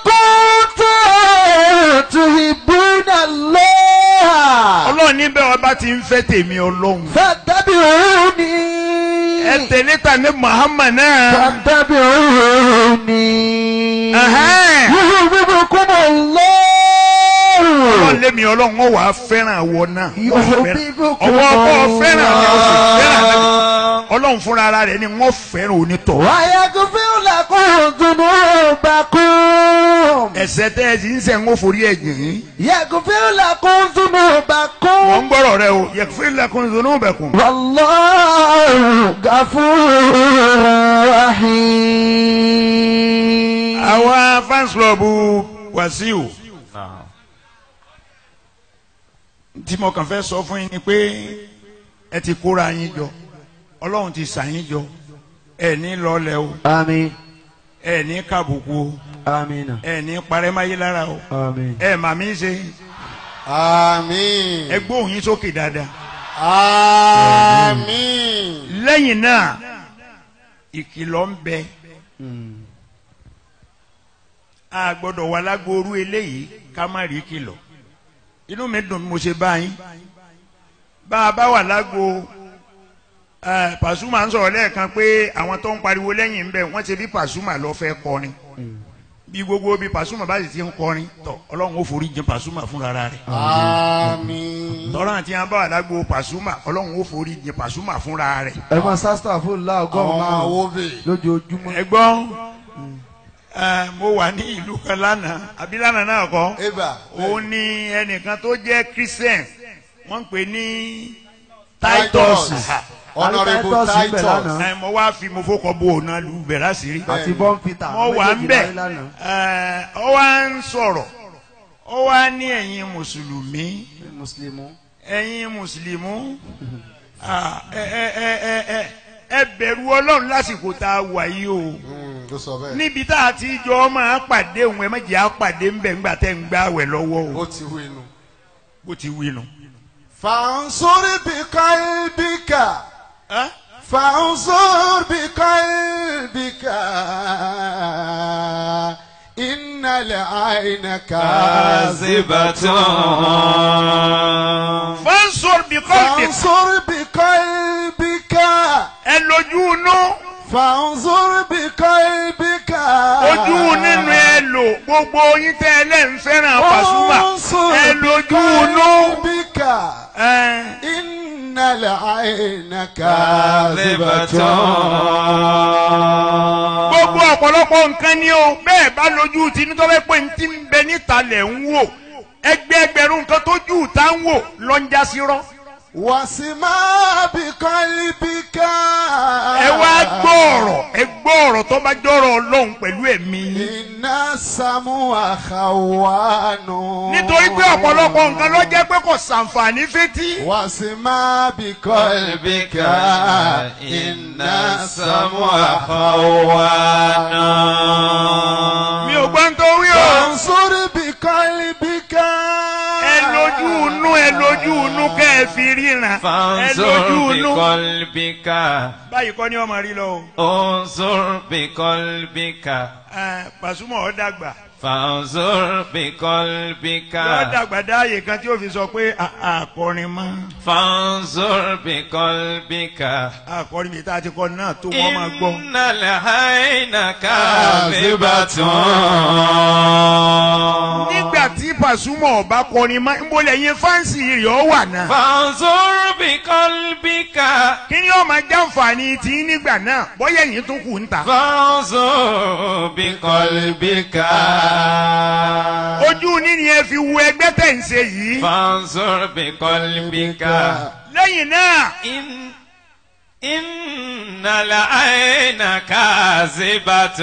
[SPEAKER 7] كنتم تحبون الله
[SPEAKER 6] ọlọ́run níbẹ̀ ọba ti ń fẹ́ tèmi ọlọ́run
[SPEAKER 7] فاتبعوني
[SPEAKER 6] ẹ tẹ̀lé ta ní muhammad náà.
[SPEAKER 7] فاتبعوني
[SPEAKER 6] Ẹ̀hẹ́n.
[SPEAKER 7] يحببكم الله
[SPEAKER 6] ọlọ́run lémi ọlọ́run ó wàá fẹ́ràn àwọ̀ náà
[SPEAKER 7] يحببكم
[SPEAKER 6] ọwọ́ ọkọ fẹ́ràn mi ó sì fẹ́ràn
[SPEAKER 7] الله
[SPEAKER 6] mi ọlọ́run fúnra ara rẹ̀ ni wọ́n fẹ́ràn onítọ̀
[SPEAKER 7] ويغفر لكم ذنوبكم
[SPEAKER 6] ẹ̀ṣẹ̀ tẹ́ ẹ sì ń sẹ́ ń ó forí ẹ̀ jìn yín
[SPEAKER 7] يغفر لكم
[SPEAKER 6] wọ́n
[SPEAKER 7] ذنوبكم
[SPEAKER 6] ń gbọ́rọ̀ rẹ o yẹ̀fẹ́ lẹ́kùn zunubẹ̀kùn
[SPEAKER 7] والله غفور رحيم
[SPEAKER 6] àwa fans club Wàsíù tí mo kàn fẹ́ sọ fún yín ni pé ẹ ti kóra yín jọ ọlọ́run ti sà yín jọ ẹ ní lọ́lẹ̀ o
[SPEAKER 8] àmín
[SPEAKER 6] ẹ ní kàbùkù o
[SPEAKER 8] àmín
[SPEAKER 6] ẹ ní parẹ́máyé lára o
[SPEAKER 8] àmín.
[SPEAKER 6] ẹ màmí ṣe
[SPEAKER 5] àmín
[SPEAKER 6] ẹ gbóhùn yín sókè dáadáa.
[SPEAKER 5] àmín
[SPEAKER 6] lẹ́yìn náà ìkìlọ̀ ń bẹ a gbọ́dọ̀ wà lágbóoru eléyìí ká má rí kìlọ̀ inú mi dùn bí mo ṣe bá yín bá a bá wà lágbo ẹ, Pasuma ń sọ̀rọ̀ lẹ́ẹ̀kan pé àwọn tó ń pariwo lẹ́yìn ń bẹ wọ́n ti bí Pasuma lọ fẹ́ kọrin bí gbogbo bí Pasuma bá sì ti ń kọrin tọ Ọlọ́run ó forí jìn Pasuma fúnra rẹ̀
[SPEAKER 5] àmín
[SPEAKER 6] tọ́lá àti yẹn bá wà lágbo Pasuma Ọlọ́run ó forí jìn Pasuma fúnra rẹ̀.
[SPEAKER 8] ẹ máa sásítà fún la ọgọ́rùn-ún
[SPEAKER 5] àwọn
[SPEAKER 8] márùn-ún
[SPEAKER 5] awóbè
[SPEAKER 8] lójoojúmọ́.
[SPEAKER 6] ẹ̀gbọ́n ẹ, mo wà ní ìlú kan lánàá àbí lánàá náà kọ́
[SPEAKER 5] eba
[SPEAKER 6] òun ni ẹnìkan tó jẹ́ christian wọ́n ń pè ní titus
[SPEAKER 5] honourable
[SPEAKER 8] Titus ń bẹ
[SPEAKER 5] titus
[SPEAKER 8] lánàá.
[SPEAKER 6] ẹ, mo wá fi mo fọkọ bo òun náà lu bẹ̀rẹ̀ àṣírí
[SPEAKER 8] àti bọ́n peter
[SPEAKER 6] mo wà ń
[SPEAKER 8] méjèèjì
[SPEAKER 6] bẹ̀
[SPEAKER 8] láyé lánàá.
[SPEAKER 6] ẹ, ó wá ń sọ̀rọ̀ ó wá ní ẹ̀yin mùsùlùmí
[SPEAKER 8] mùsùlùmí.
[SPEAKER 6] ẹ̀yin mùsùlùmí ah, ẹ ẹ ẹ ẹ ẹ ẹ bẹ̀rù ọlọ́run lásìkò tá a wà yìí o
[SPEAKER 5] Mm, tó sọ bẹ́ẹ̀
[SPEAKER 6] níbi tá a ti jọ máa pàdé òun ẹ má jẹ́ àpàdé ńbẹ̀ ńgbà tẹ́ ń gbá wẹ̀ lọ́wọ́ o
[SPEAKER 5] ó ti wí inú.
[SPEAKER 6] bó ti wí nu.
[SPEAKER 5] فانصر بقلبك
[SPEAKER 6] Ẹ́?
[SPEAKER 5] فانصر بقلبك إن العين كاذبة
[SPEAKER 6] fansor bi kọ́ọ̀tì
[SPEAKER 5] فانصر بقلبك
[SPEAKER 6] ẹ lójú inú
[SPEAKER 5] فانصر بقلبك
[SPEAKER 6] ojú nínú ẹ lò gbogbo yín tẹ́ ẹ lẹ́ ń fẹ́ràn Pasuma ẹ lójú inú
[SPEAKER 5] بقلبك
[SPEAKER 6] ẹ
[SPEAKER 5] إن العين كاذبة
[SPEAKER 6] gbogbo ọ̀pọ̀lọpọ̀ nǹkan ni o bẹ́ẹ̀ bá lójú tí nítorí pé n ti ń bẹ níta lẹ̀ ń wò ẹgbẹ́ ẹgbẹ̀rún nǹkan tójú ta ń wò lọ ń já sí rọ́
[SPEAKER 5] wàsímà bìkọ́líbìkà.
[SPEAKER 6] ẹ wá gbọ́ ọ̀rọ̀ ẹ gbọ́ ọ̀rọ̀ tó bá jọ̀rọ̀ ọlọ́run pẹ̀lú ẹ̀mí yín.
[SPEAKER 5] iná sàmú àkàwánú.
[SPEAKER 6] nítorí pé ọ̀pọ̀lọpọ̀ nǹkan ló jẹ́ pé kò sàǹfààní fétí.
[SPEAKER 5] wàsímà bìkọ́líbìkà. iná sàmú àkàwánú.
[SPEAKER 6] mi ò gbọ́n tó wí o.
[SPEAKER 2] Fansuri bi qalbika.
[SPEAKER 6] ẹ lójú inú ẹ lójú inú kẹ́ ẹ fi ríran. ẹ
[SPEAKER 4] فانظر
[SPEAKER 6] lójú inú.
[SPEAKER 4] بقلبك
[SPEAKER 6] báyìí kọ́ ni ọmọ rí lọ o.
[SPEAKER 4] انظر بقلبك
[SPEAKER 6] Ẹ, Pasuma ó dàgbà.
[SPEAKER 4] فانظر بقلبك
[SPEAKER 6] yóò dàgbà dáàyè kan tí ó fi sọ pé "À- àkọrin mọ́.
[SPEAKER 4] فانظر بقلبك
[SPEAKER 6] àkọrin mi tá a ti kọ náà tó wọ́n máa gbọ́.
[SPEAKER 4] إن العين كاذبة
[SPEAKER 6] nígbà tí Pasuma ọba kọrin mọ́ ń bolẹ̀ yín fáǹsì rẹ̀ ó wà náà.
[SPEAKER 4] فانظر بقلبك
[SPEAKER 6] kí ni ó máa jàǹfààní tí nígbà náà bóyá ẹ̀yìn tún kù ń ta.
[SPEAKER 4] فانظر بقلبك
[SPEAKER 6] ojú níní ẹ fi wo ẹgbẹ́ tẹ̀ ń ṣe yìí.
[SPEAKER 4] فانظر بقلبك
[SPEAKER 6] lẹ́yìn náà
[SPEAKER 4] إن إن العين كاذبة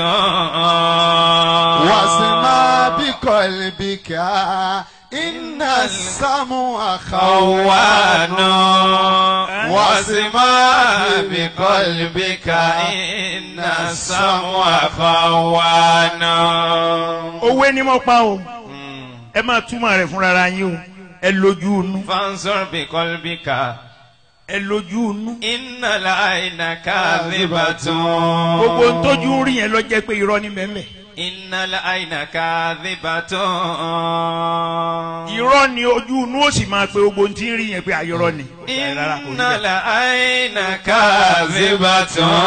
[SPEAKER 2] Wasima bi qalbika. Inna sam'a
[SPEAKER 4] خوان
[SPEAKER 2] خوان.
[SPEAKER 4] واسمع بقلبك إن السمع خوان
[SPEAKER 6] òwe ni mo pa o ẹ máa túmọ̀ rẹ̀ fúnra ara yín o ẹ lójú inú
[SPEAKER 4] فانظر بقلبك
[SPEAKER 6] ẹ lójú inú.
[SPEAKER 4] إن العين كاذبة
[SPEAKER 6] gbogbo ń tójú rí yẹn lọ jẹ́ pé irọ́ ní mẹ́mẹ́.
[SPEAKER 4] إن العين كاذبة
[SPEAKER 6] irọ́ ni ojú inú ó sì máa pe gbogbo ń tí ń rí yẹn pé ayọ̀rọ̀ ni. Rárá, kò rí
[SPEAKER 4] إن
[SPEAKER 6] bẹ́ẹ̀.
[SPEAKER 4] العين كاذبة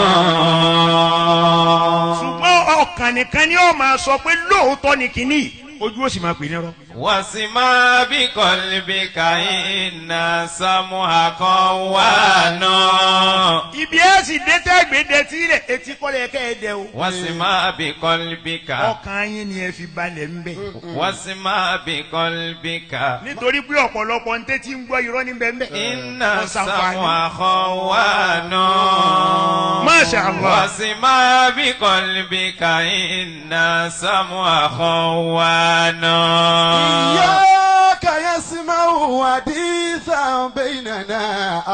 [SPEAKER 6] ṣùgbọ́n ọkàn nìkan ni ó máa sọ pé lóòótọ́ ni kínní ojú ó sì máa pè ní irọ́.
[SPEAKER 4] واسمع بقلبك إن السمع خوان
[SPEAKER 6] ibi ẹ sì dé tẹ́gbẹ́dẹ tí rẹ̀ etí kọ́lẹ̀ kẹ́ ẹ dẹ o.
[SPEAKER 4] واسمع بقلبك
[SPEAKER 6] ọkàn yín ni ẹ fi balẹ̀ ń bẹ̀.
[SPEAKER 4] واسمع بقلبك
[SPEAKER 6] nítorí pé ọ̀pọ̀lọpọ̀ ń tẹ́tí ń gbọ́ irọ́ ní bẹ́ẹ̀
[SPEAKER 4] إن السمع خوان
[SPEAKER 6] Masha Allah.
[SPEAKER 4] واسمع بقلبك إن السمع خوان
[SPEAKER 2] إياك يسمع حديثا بيننا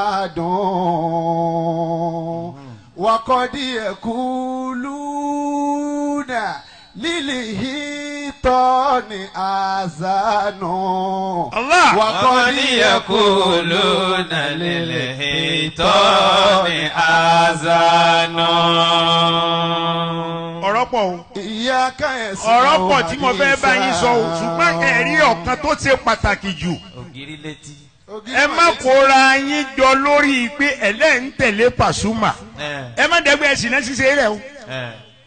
[SPEAKER 2] أدون وقد يقولون للهيطان آذان
[SPEAKER 6] Allah.
[SPEAKER 4] وقد يقولون للهيطان آذان
[SPEAKER 6] ọ̀rọ̀ pọ̀ o.
[SPEAKER 2] إياك يسمع
[SPEAKER 6] ọ̀rọ̀ pọ̀ tí mo fẹ́ bá yín sọ o
[SPEAKER 2] حديثا.
[SPEAKER 6] ṣùgbọ́n ẹ̀rí ọ̀kan tó ṣe pàtàkì jù
[SPEAKER 4] ògiri létí.
[SPEAKER 6] ẹ má kóra yín jọ lórí pé ẹlẹ́ ń tẹ̀lé Pasuma
[SPEAKER 4] ẹ
[SPEAKER 6] ẹ má dẹ́gbẹ́ ẹ̀sìn náà ṣiṣẹ́ rẹ̀ o
[SPEAKER 4] ẹ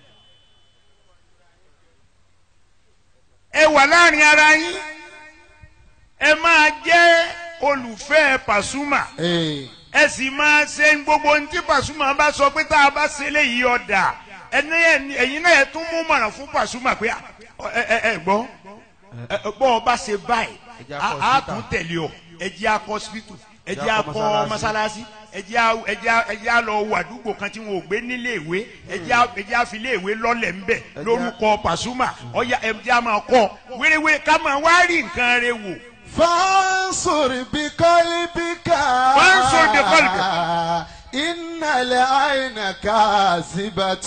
[SPEAKER 6] ẹ wà láàrin ara yín ẹ máa jẹ́ olùfẹ́ Pasuma
[SPEAKER 2] Eh.
[SPEAKER 6] ẹ sì máa ṣe gbogbo ohun tí Pasuma bá sọ pé tá a bá ṣe léyìí ọ̀dà ẹni ẹni- ẹ̀yin náà ẹ tún mú mọ̀ràn fún Pasuma pé ẹ ẹ ẹ gbọ́ ẹ, bọ́ ọ bá ṣe báyìí
[SPEAKER 8] jẹ́
[SPEAKER 6] a
[SPEAKER 8] akọ
[SPEAKER 6] a
[SPEAKER 8] hospital.
[SPEAKER 6] tún tẹ̀lé ọ ẹ jẹ́ akọ hospital ẹ jẹ́
[SPEAKER 8] jẹ́ akọ
[SPEAKER 6] akọ
[SPEAKER 8] mọ́sálásí.
[SPEAKER 6] mọ́sálásí ẹ jẹ́ a- ẹ jẹ́ a- ẹ jẹ́ a lọ wo àdúgbò kan tí wọn ò gbé nílé ìwé ẹ jẹ́ a- ẹ jẹ́ a fi ilé ìwé lọ́lẹ̀ ńbẹ̀ lórúkọ Pasuma ọ̀ya ẹ jẹ́ a máa kọ́ wéréwé ká máa wá rí nǹkan rẹ wò
[SPEAKER 2] فانصر بقلبك
[SPEAKER 6] فانصر بقلبك.
[SPEAKER 2] إن العين كاذبة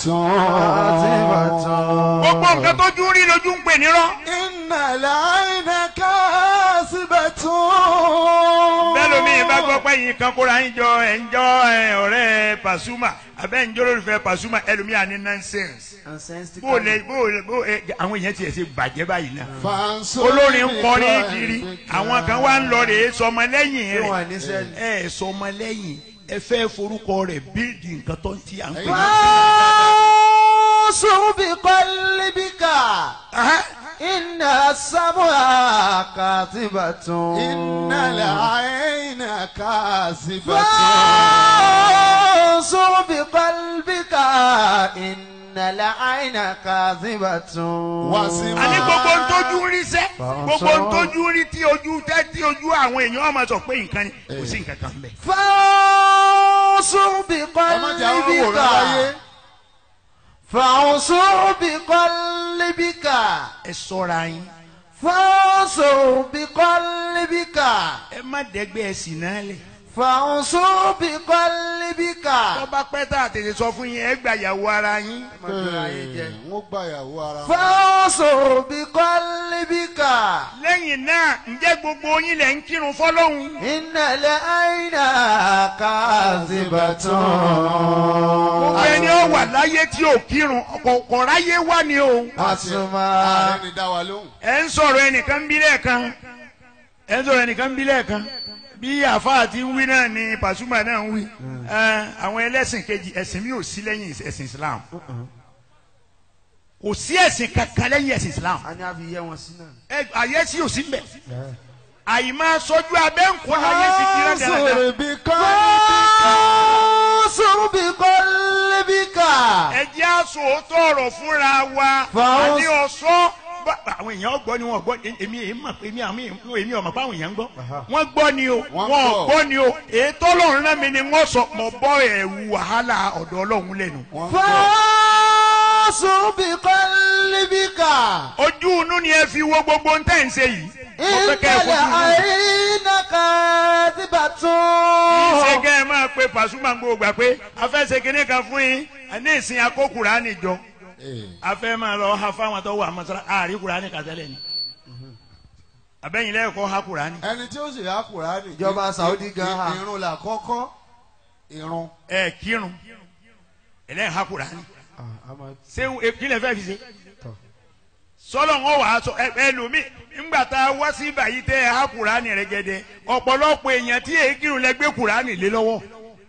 [SPEAKER 6] gbogbo nǹkan tó jú rí lójú ń pè nírọ́.
[SPEAKER 2] إن العين كاذبة
[SPEAKER 6] bẹ́ẹ̀ lómi bá gbọ́ pé yín kan kóra yín jọ ẹ̀ ń jọ ẹ̀, ọ̀rẹ́ Pasuma abẹ́ ń jọ lólùfẹ́ Pasuma ẹlòmí àní nonsense. bó lè bó lè bó ẹ àwọn èèyàn tiẹ̀ ṣe bàjẹ́ báyìí náà.
[SPEAKER 2] فانصر
[SPEAKER 6] olórin ń kọrin
[SPEAKER 2] بقلبك.
[SPEAKER 6] kiri àwọn kan wá ń lọ rèé sọmọ lẹ́yìn
[SPEAKER 8] Ṣé wọn
[SPEAKER 6] rẹ̀
[SPEAKER 8] ní sẹ́ni?
[SPEAKER 6] ẹ sọmọ lẹ́yìn ẹ fẹ́ forúkọ rẹ̀ bíldì nǹkan tó ń ti à ń pè ní.
[SPEAKER 7] فانصر بقلبك
[SPEAKER 6] Aha.
[SPEAKER 7] إن السمع كاذبة
[SPEAKER 2] إن العين كاذبة
[SPEAKER 7] فانصر بقلبك إن العين كاذبة
[SPEAKER 2] واسمع
[SPEAKER 6] àní gbogbo ń tójú rí sẹ́ gbogbo ń tójú rí tí ojú tẹ́ tí ojú àwọn èèyàn ọmọ sọ pé nǹkan ni kò sí nǹkan kan bẹ́ẹ̀.
[SPEAKER 7] فانصر
[SPEAKER 2] ẹ má jẹ́ àwọn wòrán láyé.
[SPEAKER 7] بقلبك فانصر بقلبك
[SPEAKER 6] ẹ sọ́ra yín
[SPEAKER 7] فانصر بقلبك
[SPEAKER 6] ẹ má dẹ́gbẹ́ ẹ̀sìn náà lẹ̀.
[SPEAKER 2] fàǹsó bí kọ́líbíkà.
[SPEAKER 6] tó bá pẹ́ tá a tètè sọ fún yín ẹ gbà yàwó ara yín.
[SPEAKER 5] n ó gbà yàwó ara wọn.
[SPEAKER 2] fàǹsó bí kọ́líbíkà.
[SPEAKER 6] lẹ́yìn náà ǹjẹ́ gbogbo yín lẹ̀ ń kírun fọ́lọ́hún.
[SPEAKER 2] ìnàlẹ̀ àyìnà kàzíbàtàn.
[SPEAKER 6] gbogbo ẹni ó wà láyé tí ò kírun kò ráyé wá ni o.
[SPEAKER 2] àsùnmà.
[SPEAKER 5] ààrẹ ni dá wa lóhùn.
[SPEAKER 6] ẹ ń sọ̀rọ̀ ẹnìkan bí lẹ́ẹ̀kan ẹ ń sọ̀rọ̀ ẹnìkan bí lẹ́ẹ̀kan bí àfáà ti ń wí náà ni Pasuma náà ń wí Ẹ, àwọn ẹlẹ́sìn kejì ẹ̀sìn mi ò sí lẹ́yìn ẹ̀sìn Islam kò sí ẹ̀sìn kankan lẹ́yìn ẹ̀sìn Islam
[SPEAKER 8] a ní a fi yẹ wọn sí náà.
[SPEAKER 6] ẹ ayé sí ò sí mbẹ àyìnbá sọjú abẹ́ ń kọ́ ayé sí kí lọ́dẹ̀
[SPEAKER 2] fàǹsó bí kọ́líbíkà. fàǹsó bí kọ́líbíkà.
[SPEAKER 6] ẹ jẹ́ àṣọ òótọ́ ọ̀rọ̀ fúnra wa
[SPEAKER 2] Fàáwọ́-
[SPEAKER 6] àní ọ̀ṣọ́ bá- àwọn èèyàn gbọ́ ni wọ́n gbọ́ èmi èmi mọ̀ pé èmi àmì èmi ọ̀mọ̀ pé àwọn èèyàn gbọ́ wọ́n gbọ́ ni o
[SPEAKER 5] Wọ́n
[SPEAKER 6] wọ́n
[SPEAKER 5] gbọ́.
[SPEAKER 6] gbọ́ ni o ètò ọlọ́run náà mi ni wọ́n sọ mọ̀ bọ́ ẹ̀wù wàhálà ọ̀dọ̀ ọlọ́run lẹ́nu.
[SPEAKER 5] wọ́n gbọ́.
[SPEAKER 2] fàǹsó bí kọ́líbíkà.
[SPEAKER 6] ojú inú ni ẹ fi wo gbogbo ń tẹ̀ ń ṣe yìí. mo fẹ́ kẹ́ ẹ
[SPEAKER 2] ìnàlẹ̀
[SPEAKER 6] fojú inú.
[SPEAKER 2] àyìnà
[SPEAKER 6] ṣé
[SPEAKER 2] kàzíbàtàn.
[SPEAKER 6] kẹ́ ẹ máa pe Pasuma ń gbogbo gbà pé afẹ́sẹ̀ kínní kan fún yín ní ìsìn akókùrá nìjọ
[SPEAKER 5] Ee,
[SPEAKER 6] afẹ́ máa lọ ha fáwọn tó wà mọ́sálá àárí kùránì kàtẹ́lẹ̀ ni abẹ́yìn lẹ́ẹ̀kọ́ ha kùránì
[SPEAKER 5] ẹni tí ó sì há Kùránì.
[SPEAKER 8] Ìjọba Saudi gan ha.
[SPEAKER 5] irun là kọ́kọ́ irun.
[SPEAKER 6] ẹ̀ kírun ẹlẹ́yìn ha kùránì ṣé kílẹ̀ fẹ́ fi ṣe sọlọ ń wà á sọ ẹ ẹlòmíì ńgbà tá a wá sí báyìí tẹ ẹ ha kùránì rẹ gẹdẹ ọ̀pọ̀lọpọ̀ èèyàn tí èyí kírun lẹ gbé kùránì lé lọ́wọ́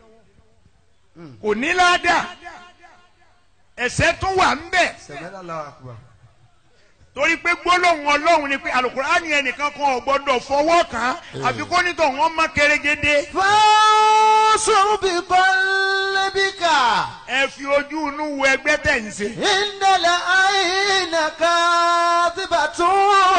[SPEAKER 6] kò ní ládàá ẹ̀ṣẹ̀ tún wà ń bẹ
[SPEAKER 8] sẹ̀mẹ́lá làwọn àkùbà.
[SPEAKER 6] torí pé gbólóhùn ọlọ́run ni pé àlùkùránì ẹnìkan kan ò gbọ́dọ̀ fọwọ́ kàn án àfi kó nítọ̀ wọ́n má kérégédé
[SPEAKER 2] fàǹsó bí kọ́líbíkà.
[SPEAKER 6] ẹ fi ojú inú wo ẹgbẹ́ tẹ̀ ń ṣe.
[SPEAKER 2] ìnàlẹ̀ àyìnà kàzíbàtàn.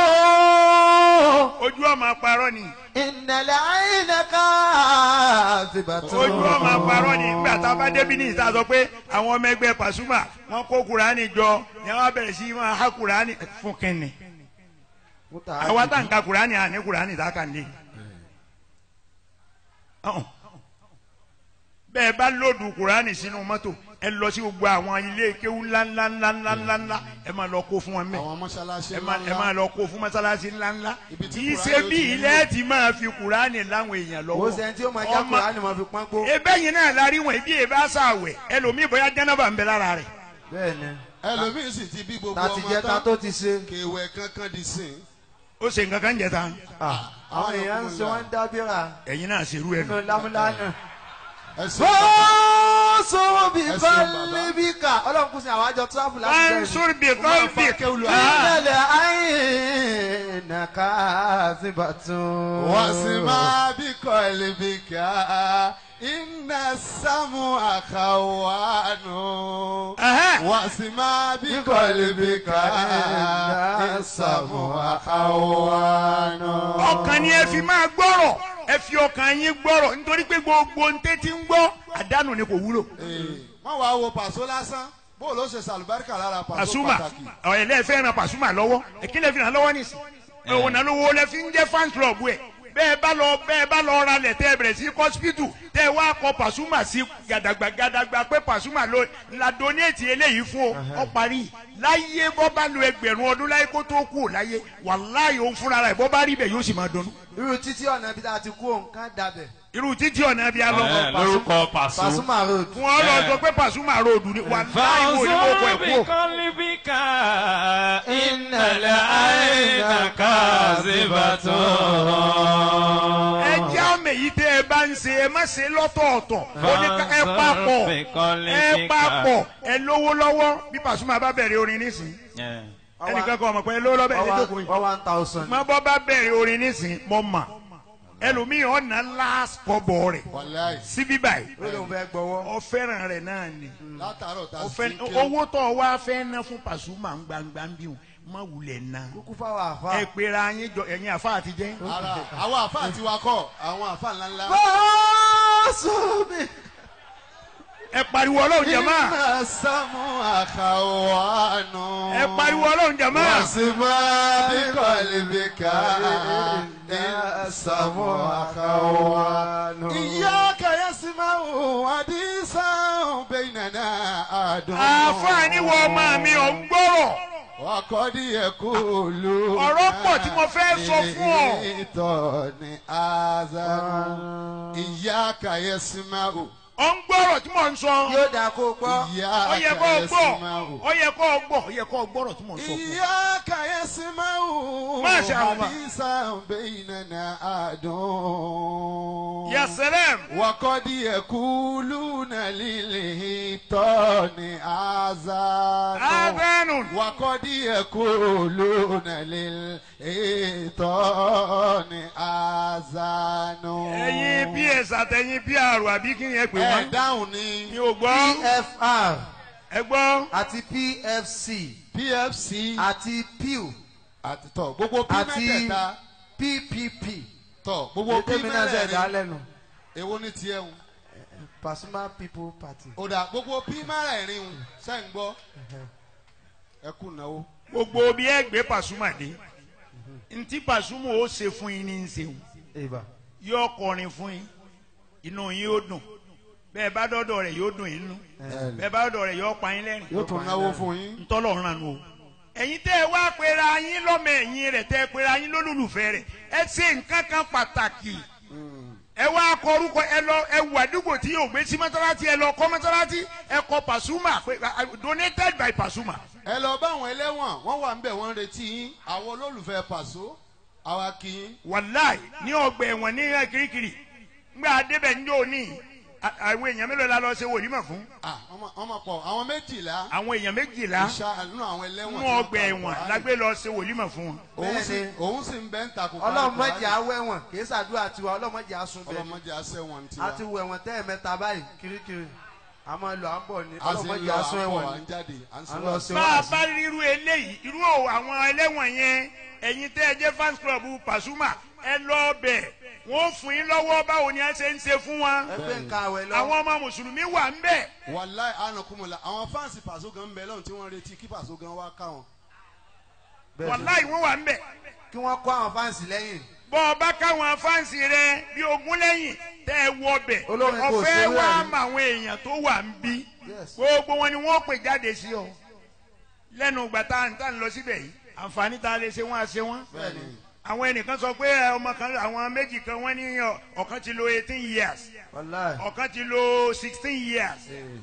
[SPEAKER 6] ojú ọmọ parọ́ ni
[SPEAKER 2] ìnàlẹ̀ àyìnà kàzíbàtàn.
[SPEAKER 6] ojú ọmọ parọ́ ni nígbà tá a bá débi ní ìta sọ pé àwọn ọmọ ẹgbẹ́ Pasuma wọ́n kó kùránì jọ ni wọ́n bẹ̀rẹ̀ sí máa há kùránì fún kínní àwa tá n ka kùránì àní kùránì tá a kà ń lé ọ̀hún. bẹ́ẹ̀ bá lòdù kùránì sínú mọ́tò ẹ lọ sí gbogbo àwọn ilé kéwú ńláńláńláńláńlá ẹ máa lọ kó fún wọn mẹ́
[SPEAKER 5] àwọn mọ́ṣáláṣí
[SPEAKER 6] ẹ máa ẹ máa lọ kó fún mọ́sálásí ńláńlá
[SPEAKER 5] Ibi tí
[SPEAKER 6] kì í
[SPEAKER 5] Kùránì
[SPEAKER 6] ṣe
[SPEAKER 5] ó
[SPEAKER 6] bí
[SPEAKER 5] ti ní
[SPEAKER 6] ilé ti máa fi kùránì láwọn èèyàn
[SPEAKER 8] ó
[SPEAKER 6] lọ́wọ́
[SPEAKER 8] sẹ́ni tí ó máa já
[SPEAKER 6] Ọmọ-
[SPEAKER 8] Kùránì máa fi pọ́n gbó.
[SPEAKER 6] ebe yìí náà la rí wọn ibi yìí bá sàwẹ̀ ẹlòmíì bóyá jẹ́nàbà ń bẹ lára rẹ̀
[SPEAKER 8] bẹ́ẹ̀ ni
[SPEAKER 5] ẹlòmíín sì ti bí gbogbo
[SPEAKER 8] ta ti
[SPEAKER 5] ọmọ
[SPEAKER 8] jẹ́ ta
[SPEAKER 5] tán
[SPEAKER 8] tó ti ṣe.
[SPEAKER 5] kéwẹ́ kankan di sìn.
[SPEAKER 6] ó ṣe nǹkan kan jẹ tán
[SPEAKER 8] àwọn èèyàn ń ṣe wọ́n ń dábìrà
[SPEAKER 6] ẹ̀yin náà ṣerú ẹ̀ nù.
[SPEAKER 8] nínú lámúlánà.
[SPEAKER 5] ẹsẹ̀
[SPEAKER 2] fàǹsó bí
[SPEAKER 5] Ẹ ṣeun, bàbá.
[SPEAKER 2] kọ́líbíkà.
[SPEAKER 8] ọlọ́run kù sí àwọn àjọ tíráfù láti bẹ̀rẹ̀.
[SPEAKER 6] Mansur bi qalbi
[SPEAKER 2] ìnàlẹ̀ àyìnà kàzíbàtàn.
[SPEAKER 5] wọ́n sì máa bí kọ́lé bí ká iná sámú àkàwánú. wọ́n sì máa bí kọ́lé bí ká iná sámú àkàwánú.
[SPEAKER 6] ọkàn ni ẹ fi máa gbọ́rọ̀ ẹ fi ọkàn yín gbọ́rọ̀ nítorí pé gbogbo ntẹ́ ti ń gbọ́ àdánù ni kò wúlò.
[SPEAKER 5] wọ́n wá wo pàṣọ lásán bó ló ṣe sàlùbáríkà lára pàṣọ
[SPEAKER 6] Pasuma
[SPEAKER 5] pàtàkì.
[SPEAKER 6] ọ̀ ẹ̀ lẹ́ẹ̀fẹ́ ran Pasuma lọ́wọ́ ẹ̀kí lẹ́ẹ̀fi ràn lọ́wọ́ nìsín òun náà lówó lẹ́ fi ń jẹ́ fan club ẹ̀ bẹ́ẹ̀ bá lọ bẹ́ẹ̀ bá lọ ra lẹ̀ tẹ́ ẹ bẹ̀rẹ̀ sí hospital tẹ́ ẹ wá kọ Pasuma sí gàdàgbà gàdàgbà pé Pasuma ló la donate eléyìí fún ọ ọ parí láyé bọ́ bá lo ẹgbẹ̀rún ọdún láyé kó tó kú ò láyé wàláyé òun fúnra rẹ̀ bọ́ bá rí bẹ̀ yóò sì máa dunnú
[SPEAKER 8] irú títí ọ̀nà ibi tá a ti kú òǹkà dàbẹ̀.
[SPEAKER 6] irú títí ọ̀nà bí a lọ
[SPEAKER 4] Ẹ, lórúkọ Pàṣọ.
[SPEAKER 8] Pasuma road.
[SPEAKER 6] fún ọ lọ sọ pé Pasuma road ni wàláyé wo ni mo kọ ẹ̀ kú o.
[SPEAKER 4] بقلبك إن العين كاذبة
[SPEAKER 6] ẹ jẹ́ àmì èyí tẹ́ ẹ bá ń ṣe ẹ má ṣe lọ́tọ̀ọ̀tọ̀ ó ní ká ẹ papọ̀ ẹ papọ̀ ẹ lówó lọ́wọ́ bí Pasuma bá bẹ̀rẹ̀ orin nísìn ẹnìkan kan ọmọ pé ẹ lówó lọ́wọ́ bẹ̀rẹ̀ lójókòó yìí
[SPEAKER 8] wọ́n one thousand.
[SPEAKER 6] má bọ́ bá bẹ̀rẹ̀ orin nísìn mọ́ mà ẹlòmíì ọ̀nà last kọ́bọ̀ rẹ̀
[SPEAKER 5] wàláì
[SPEAKER 6] síbí báyìí
[SPEAKER 8] ó lóun fẹ́ gbọ́wọ́.
[SPEAKER 6] ọ fẹ́ràn rẹ̀ náà ni
[SPEAKER 5] látàárọ̀ tá
[SPEAKER 6] ọ
[SPEAKER 5] a
[SPEAKER 6] fẹ́
[SPEAKER 5] sì ń ké
[SPEAKER 6] owó tó o wá fẹ́ ná fún Pasuma ń gbangba ń bí wọn má wulẹ̀ ná
[SPEAKER 8] kúkú fáwọn àfa.
[SPEAKER 6] ẹ pera yín jọ ẹ̀yin àfa àtijẹ́
[SPEAKER 5] ara àwọn àfa àti wakọ̀ àwọn àfa ńláńlá.
[SPEAKER 2] fàǹsó bí
[SPEAKER 6] ẹ pariwo ọlọ́run jẹ̀mọ́
[SPEAKER 5] iná sámú àkàwánú.
[SPEAKER 6] ẹ pariwo ọlọ́run jẹ̀mọ́
[SPEAKER 5] wàsímà bíkọ̀lìbíkà iná sámú àkàwánú. ìyá kàyẹ́sìmáwò àdìsán bẹ́ẹ̀nàná àdùn.
[SPEAKER 6] àfààní wọ ọmọ mi ò ń gbọ́rọ̀
[SPEAKER 5] wàkọ́dí ẹ̀kú ló.
[SPEAKER 6] Ọ̀rọ̀ pọ̀ tí mo fẹ́ sọ fún ọ.
[SPEAKER 5] ìtọ́ ni azanu. ìyá kàyẹ́sìmáwò.
[SPEAKER 6] ò ń gbọ́rọ̀ tí mò ń sọ
[SPEAKER 7] yóò dáa kó gbọ́.
[SPEAKER 5] ìyá
[SPEAKER 6] ó yẹ kó o gbọ́
[SPEAKER 5] kàyẹ́sìmáwò.
[SPEAKER 6] ó yẹ kó o gbọ́ ó yẹ kó o gbọ́rọ̀ tí mò ń sọ fún ọ.
[SPEAKER 5] إياك يسمعه
[SPEAKER 6] ما شاء الله.
[SPEAKER 5] حديثا بيننا أدون
[SPEAKER 6] ya salam
[SPEAKER 5] وقد يقولون للهيطان آذان
[SPEAKER 6] adánù
[SPEAKER 5] وقد يقولون للهيطان آذان
[SPEAKER 6] ẹ̀yin ps àtẹ̀yin pr àbí kí ni ẹ pè
[SPEAKER 5] ẹ
[SPEAKER 6] wọ́n
[SPEAKER 5] dáhùn ní
[SPEAKER 6] mi ò gbọ́
[SPEAKER 7] pfr
[SPEAKER 6] ẹ gbọ́
[SPEAKER 7] àti pfc
[SPEAKER 5] PFC
[SPEAKER 7] àti pew
[SPEAKER 5] àti tọ gbogbo P
[SPEAKER 7] àti
[SPEAKER 5] mẹ́tẹ̀ẹ̀ta
[SPEAKER 7] ppp.
[SPEAKER 5] tọ gbogbo P
[SPEAKER 7] ètò mi náà ṣe dá
[SPEAKER 5] mẹ́rẹ̀ẹ̀rin
[SPEAKER 7] lẹ́nu.
[SPEAKER 5] èwo ní tiẹ̀ ń.
[SPEAKER 7] pasuma people party.
[SPEAKER 5] ó dà gbogbo P mẹ́rẹ̀ẹ̀rin ń ṣe ń gbọ́ ẹ kú náwó.
[SPEAKER 6] gbogbo bí ẹ gbé pàṣùmà dé ntí pàṣùmà ó ṣe fún yín ní í ṣeun
[SPEAKER 7] ìbà.
[SPEAKER 6] yóò kọrin fún yín inú yín ó dùn bẹ́ẹ̀ bá dọ́dọ̀ rẹ̀ yóò dùn yín nú bẹ́ẹ̀ bá dọ́dọ̀ rẹ̀ yóò pa yín lẹ́rìn
[SPEAKER 5] yóò tún náwó fún yín.
[SPEAKER 6] ntọ́lọ̀ ràn nù o ẹ̀yin tẹ́ ẹ wá pera yín lọ́mọ ẹ̀yìn rẹ̀ tẹ́ ẹ pera yín lólùlùfẹ́ rẹ̀ ẹ ṣe nǹkan kan pàtàkì ẹ wá kọ orúkọ ẹ lọ ẹ wù àdúgbò tí yóò gbé sí mọ́tálátì ẹ lọ kọ́ mọ́tálátì ẹ kọ Pasuma pé donated by Pasuma
[SPEAKER 5] ẹ lọ bá àwọn ẹlẹ́wọ̀n wọ́n wà ń bẹ̀ wọ́n ń retí yín àwọn olólùfẹ́ pàṣọ àwa kì í.
[SPEAKER 6] wàláì ní ọgbà ẹ̀wọ̀n ní kirikiri ngbà adébẹ̀ ń jò ní àwọn èèyàn mélòó la lọ ṣe wòlímọ̀ fún
[SPEAKER 5] Ah, ọmọ ọmọ pọ̀ àwọn méjìlá
[SPEAKER 6] àwọn èèyàn méjìlá
[SPEAKER 5] ìṣá nínú àwọn ẹlẹ́wọ̀n.
[SPEAKER 6] nínú
[SPEAKER 5] tí wọ́n
[SPEAKER 6] ọgbà
[SPEAKER 5] kà
[SPEAKER 6] ẹ̀wọ̀n
[SPEAKER 5] Kùránì.
[SPEAKER 6] lágbé lọ ṣe wòlímọ̀ fún wọn.
[SPEAKER 5] òun sì
[SPEAKER 7] Bẹ́ẹ̀ni.
[SPEAKER 5] òun sì ń bẹ́ ń takò.
[SPEAKER 7] ọlọ́run mọ̀jì awẹ́wọ̀n kì í ṣàdúrà tiwa ọlọ́run mọ̀jì asun bẹ́ẹ̀ ni.
[SPEAKER 5] ọlọ́mọdé aṣẹ́wọ̀n ti
[SPEAKER 7] a ti
[SPEAKER 5] wa.
[SPEAKER 7] wọ ẹ̀wọ̀n tẹ́ ẹ̀mẹ́ta báyìí kirikiri a máa lọ à ń bọ̀ ni
[SPEAKER 5] a sì
[SPEAKER 7] ọlọ́run
[SPEAKER 5] ń
[SPEAKER 7] mọ̀jì
[SPEAKER 5] lọ
[SPEAKER 7] asun
[SPEAKER 5] àpò
[SPEAKER 7] ẹ̀wọ̀n
[SPEAKER 5] à
[SPEAKER 7] ni.
[SPEAKER 5] ń jáde à ń
[SPEAKER 7] à ń lọ
[SPEAKER 5] sọ.
[SPEAKER 7] sí
[SPEAKER 6] bá a
[SPEAKER 7] wàásù.
[SPEAKER 6] bá ríru eléyìí irú o àwọn ẹlẹ́wọ̀n yẹn ẹ̀yin tẹ́ ẹ jẹ́ fans club Pasuma ẹ lọ bẹ̀ wọ́n fún yín lọ́wọ́ báwo ni ẹ ṣe ń ṣe fún wọn.
[SPEAKER 7] ẹgbẹ́ nǹkan àwẹ̀ lọ.
[SPEAKER 6] àwọn ọmọ mùsùlùmí wà ń bẹ̀.
[SPEAKER 5] wàláì ànàkùnmọ̀lá àwọn fáǹsì pàṣọ gan ń bẹ lọ́run tí wọ́n retí kí pàṣọ gan wá ká wọn.
[SPEAKER 7] Bẹ́ẹ̀ ni.
[SPEAKER 6] wàláì wọ́n wà ń bẹ̀.
[SPEAKER 7] kí wọ́n kó àwọn fáǹsì lẹ́yìn.
[SPEAKER 6] bọ́ ọ bá káwọn fáǹsì rẹ bí ogún lẹ́yìn tẹ́ ẹ wọ bẹ̀
[SPEAKER 7] Olórin kò
[SPEAKER 6] ọ̀fẹ́
[SPEAKER 7] sówó
[SPEAKER 6] wá
[SPEAKER 7] ẹ̀ ní.
[SPEAKER 6] mọ àwọn èèyàn tó wà ń bí
[SPEAKER 7] Yes.
[SPEAKER 6] gbogbo wọn ni wọ́n pè jáde sí ọ lẹ́nu ìgbà tá à ń tà ń lọ síbẹ̀ yìí àǹfààní tá a lè ṣe wọ́n á ṣe wọ́n
[SPEAKER 5] bẹ́ẹ̀ni
[SPEAKER 6] àwọn ẹnìkan sọ pé ẹ, ọmọ kan àwọn méjì kan wọ́n ní ọ, ọ̀kan ti lo eighteen years
[SPEAKER 7] wàláì.
[SPEAKER 6] ọ̀kan ti lo sixteen years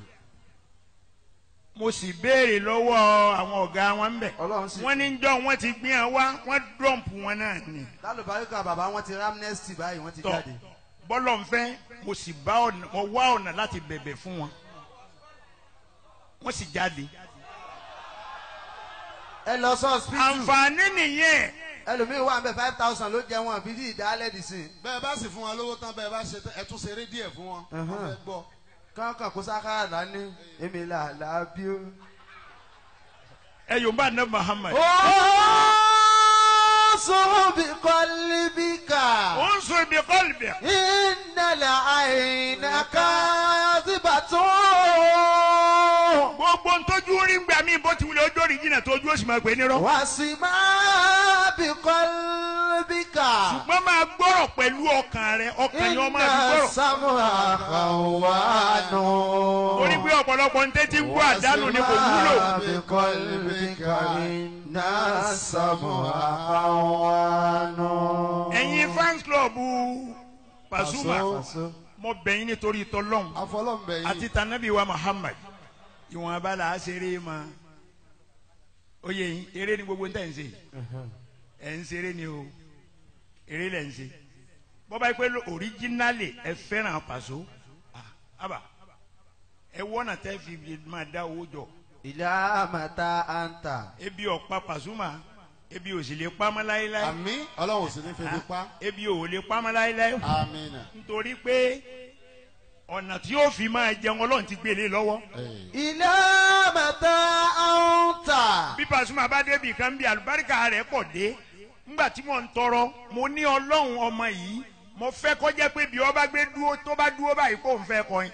[SPEAKER 6] mo sì béèrè lọ́wọ́ àwọn ọ̀gá wọn ń bẹ̀
[SPEAKER 7] Ọlọ́run sì-
[SPEAKER 6] wọ́n ní jọ́ wọ́n ti gbé wọn wá wọ́n dọ̀mpù wọn náà ni
[SPEAKER 7] lálùbáríkà bàbá wọn ti ramnesty báyìí wọ́n ti
[SPEAKER 6] tọ̀
[SPEAKER 7] jáde.
[SPEAKER 6] bọ́lọ̀ ń fẹ́ mo sì bá ọ̀nà mo wá ọ̀nà láti bẹ̀bẹ̀ fún wọn wọ́n sì jáde
[SPEAKER 7] ẹ lọ sọ hospital
[SPEAKER 6] àǹfààní nìyẹn
[SPEAKER 7] ẹlòmíín wà ń bẹ five thousand ló jẹ wọn bíi ìdálẹ́ dì sí.
[SPEAKER 5] bẹ́ẹ̀ bá sì fún wọn lówó tán bẹ́ẹ̀ bá ṣe tán, ẹ tún ṣeré díẹ̀ fún wọn. wọ́n fẹ́ gbọ́.
[SPEAKER 7] kankan kó sákàrà dání èmi là là bí ó.
[SPEAKER 6] ẹ yóò bá ná Muhammad
[SPEAKER 7] ó sọ bí kọ́lí bí kà.
[SPEAKER 6] ó ń sọ ibi kọ́lì bẹ̀
[SPEAKER 7] ìnàlẹ̀ àìnà káàdìbà tó.
[SPEAKER 6] gbogbo ntọ́jú rí gbà mí bó ti wulẹ̀ ojú orí jìnnà tó ojú òsì máa gbé nírọ́
[SPEAKER 7] wà sí máa bí kọ́lí bí kà.
[SPEAKER 6] ṣùgbọ́n máa gbọ́rọ̀ pẹ̀lú ọkàn rẹ ọkàn yẹn máa fi
[SPEAKER 7] iná
[SPEAKER 6] gbọ́rọ̀
[SPEAKER 7] sámú àkàwánú.
[SPEAKER 6] torí pé ọ̀pọ̀lọpọ̀ ń tẹ́tí gbọ́ àdánù ni kò wúlò
[SPEAKER 7] bí kọ́lí bí kà. iná sámú àkàwánú.
[SPEAKER 6] ẹ̀yin fans club Pasuma
[SPEAKER 7] Paso.
[SPEAKER 6] mo bẹ̀ yín nítorí tọ́lọ́hún
[SPEAKER 5] afọlọ́mbẹ yìí.
[SPEAKER 6] àti tanabi wa Muhammad ìwọ̀n abala àṣeré ma ó yẹ yín eré ni gbogbo ń tẹ̀ ń ṣe ẹ̀ ń ṣeré ni o eré lẹ̀ ń ṣe bọ́bá yìí pé oríjínálì ẹ fẹ́ràn Paso ah, àbá ẹ wọ́nà tẹ́ fi máa dá owó jọ
[SPEAKER 7] ìlà màtá àǹtà.
[SPEAKER 6] ebi ọ̀pá Pasuma ebi ò sì lè pamọ́ láéláé
[SPEAKER 5] àmì ọlọ́run ò sì ní febi pa.
[SPEAKER 6] ebi ò lè pamọ́ láéláé
[SPEAKER 5] àmín.
[SPEAKER 6] nítorí pé ọ̀nà tí yóò fi máa jẹun ọlọ́run ti gbélé lọ́wọ́
[SPEAKER 7] ìlà màtá àǹtà.
[SPEAKER 6] bí Pasuma bá débi kan bí àlùbáríkà rẹ̀ pọ̀ dé ńgbà tí mò ń tọrọ mo ní ọlọ́run ọmọ yìí mo fẹ́ kọjá pé bí ọba gbé dúró tó bá dúró báyìí kó n fẹ́ kọrin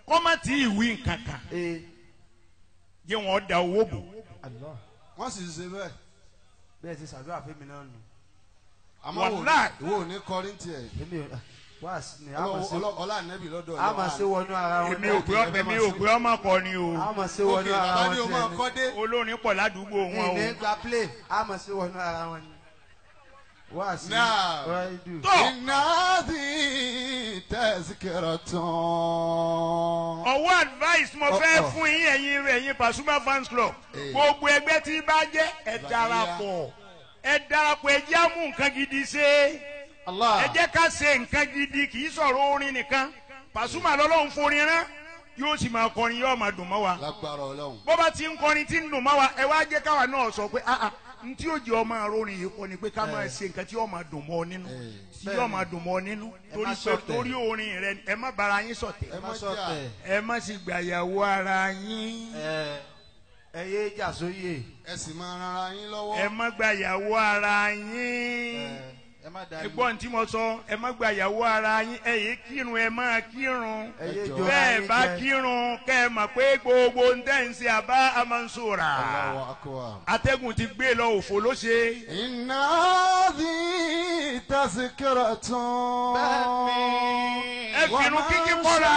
[SPEAKER 6] kọ́má tí ìwí nǹkan kan
[SPEAKER 8] ee
[SPEAKER 6] jẹ́ wọn da owó bò
[SPEAKER 8] Allah
[SPEAKER 2] wọ́n sì ṣe bẹ́ẹ̀
[SPEAKER 8] bẹ́ẹ̀ ti ṣàdúrà fún mi náà nù
[SPEAKER 2] àmọ́ wò
[SPEAKER 6] Wàláì.
[SPEAKER 2] ìwọ ò ní kọrin tiẹ̀
[SPEAKER 8] èmi ò wá sí ni a máa ṣe
[SPEAKER 2] ọlá ànẹ́bì lọ́dọ̀
[SPEAKER 8] a máa ṣe wọnú ara wọn
[SPEAKER 6] èmi ò pé ọ- èmi ò pé ọmọ kọ ni o
[SPEAKER 8] a máa ṣe wọnú ara
[SPEAKER 2] bàbá
[SPEAKER 8] wọn
[SPEAKER 2] ni o máa
[SPEAKER 8] tiẹ̀
[SPEAKER 2] kọ́ dé
[SPEAKER 6] olórin pọ̀ ládùúgbò
[SPEAKER 8] ni
[SPEAKER 6] wọn
[SPEAKER 8] ìní
[SPEAKER 6] o
[SPEAKER 8] gba play a máa ṣe wọnú ara wọn ni wá sí
[SPEAKER 2] Now.
[SPEAKER 8] wáyé
[SPEAKER 6] tó
[SPEAKER 2] iná bí tẹ̀síkẹ̀rọ̀ tán.
[SPEAKER 6] ọwọ́ advice mo fẹ́ fún yín ẹ̀yin ẹ̀yin Pasuma fans club
[SPEAKER 2] Eh.
[SPEAKER 6] gbogbo ẹgbẹ́ tí bá jẹ́ ẹ darapọ̀ ẹ darapọ̀ ẹ jẹ́ àmú nǹkan gidi ṣe
[SPEAKER 8] Allah
[SPEAKER 6] ẹ jẹ́ ká ṣe nǹkan gidi kì í sọ̀rọ̀ orin nìkan Pasuma lọ́lọ́run forin rán yóò sì máa kọrin yóò máa dùn mọ́ wa
[SPEAKER 2] lágbára ọlọ́run.
[SPEAKER 6] bó bá ti ń kọrin tí ń dùn mọ́ wa ẹ wá jẹ́ káwa náà sọ pé ah ah n tí yóò jẹ́ ọmọ arórin yìí kọ́ ni pé ká máa ṣe nǹkan tí yóò máa dùn mọ́ ọ nínú
[SPEAKER 2] Eh.
[SPEAKER 6] tí yóò máa dùn mọ́ ọ nínú torí
[SPEAKER 8] má
[SPEAKER 6] pé
[SPEAKER 8] ṣọ̀tẹ̀.
[SPEAKER 6] torí orin rẹ ẹ má bara yín ṣọ̀tẹ̀
[SPEAKER 2] ẹ
[SPEAKER 8] má
[SPEAKER 2] má
[SPEAKER 8] sọ
[SPEAKER 2] jà
[SPEAKER 8] tẹ
[SPEAKER 6] ẹ má sì gbàyàwó ara yín
[SPEAKER 8] ẹ ẹ yé jà sóyè
[SPEAKER 2] ẹ sì máa ran ara yín lọ́wọ́.
[SPEAKER 6] ẹ má gbàyàwó ara
[SPEAKER 8] ẹ
[SPEAKER 6] yín
[SPEAKER 8] ẹ má dá
[SPEAKER 6] ẹ̀gbọ́n tí mo sọ ẹ má gbàyàwó ara yín ẹ yé kírun ẹ má kírun
[SPEAKER 8] ẹ yé
[SPEAKER 2] Ẹ jọ̀ọ́.
[SPEAKER 8] jọ
[SPEAKER 6] bẹ́ẹ̀ bá kírun kẹ́ ẹ mọ̀ pé gbogbo ń tẹ̀ ń ṣe àbá amansora
[SPEAKER 2] Allahu akbar.
[SPEAKER 6] atẹ́gùn ti gbé lọ òfò ló ṣe.
[SPEAKER 2] iná bí tẹ̀síkẹ̀rọ̀ tán.
[SPEAKER 6] ẹ fìrun kíkí kọ́ra.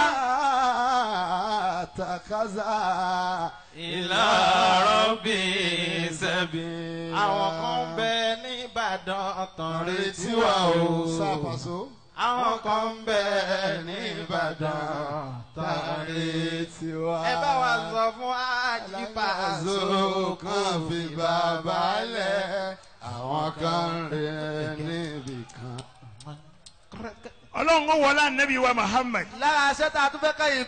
[SPEAKER 2] takaza.
[SPEAKER 4] ìlà rọ́bì sẹ́bi.
[SPEAKER 7] àwọn kan ń bẹ nìbàdàn tán retí
[SPEAKER 2] retí
[SPEAKER 7] wa
[SPEAKER 2] wa o.
[SPEAKER 7] o.
[SPEAKER 2] sápàṣọ.
[SPEAKER 7] àwọn kan ń bẹ nìbàdàn tán retí
[SPEAKER 2] retí wa.
[SPEAKER 7] ẹ bá wa sọ fún àjíbàzó
[SPEAKER 2] Alágbàzó kan fi bàbá lẹ̀. àwọn kan rẹ̀ níbì kan.
[SPEAKER 6] ọlọ́run ó wọlé anabi wa muhammed.
[SPEAKER 8] lára aṣẹ́ tá a tún fẹ́ kẹ́yìn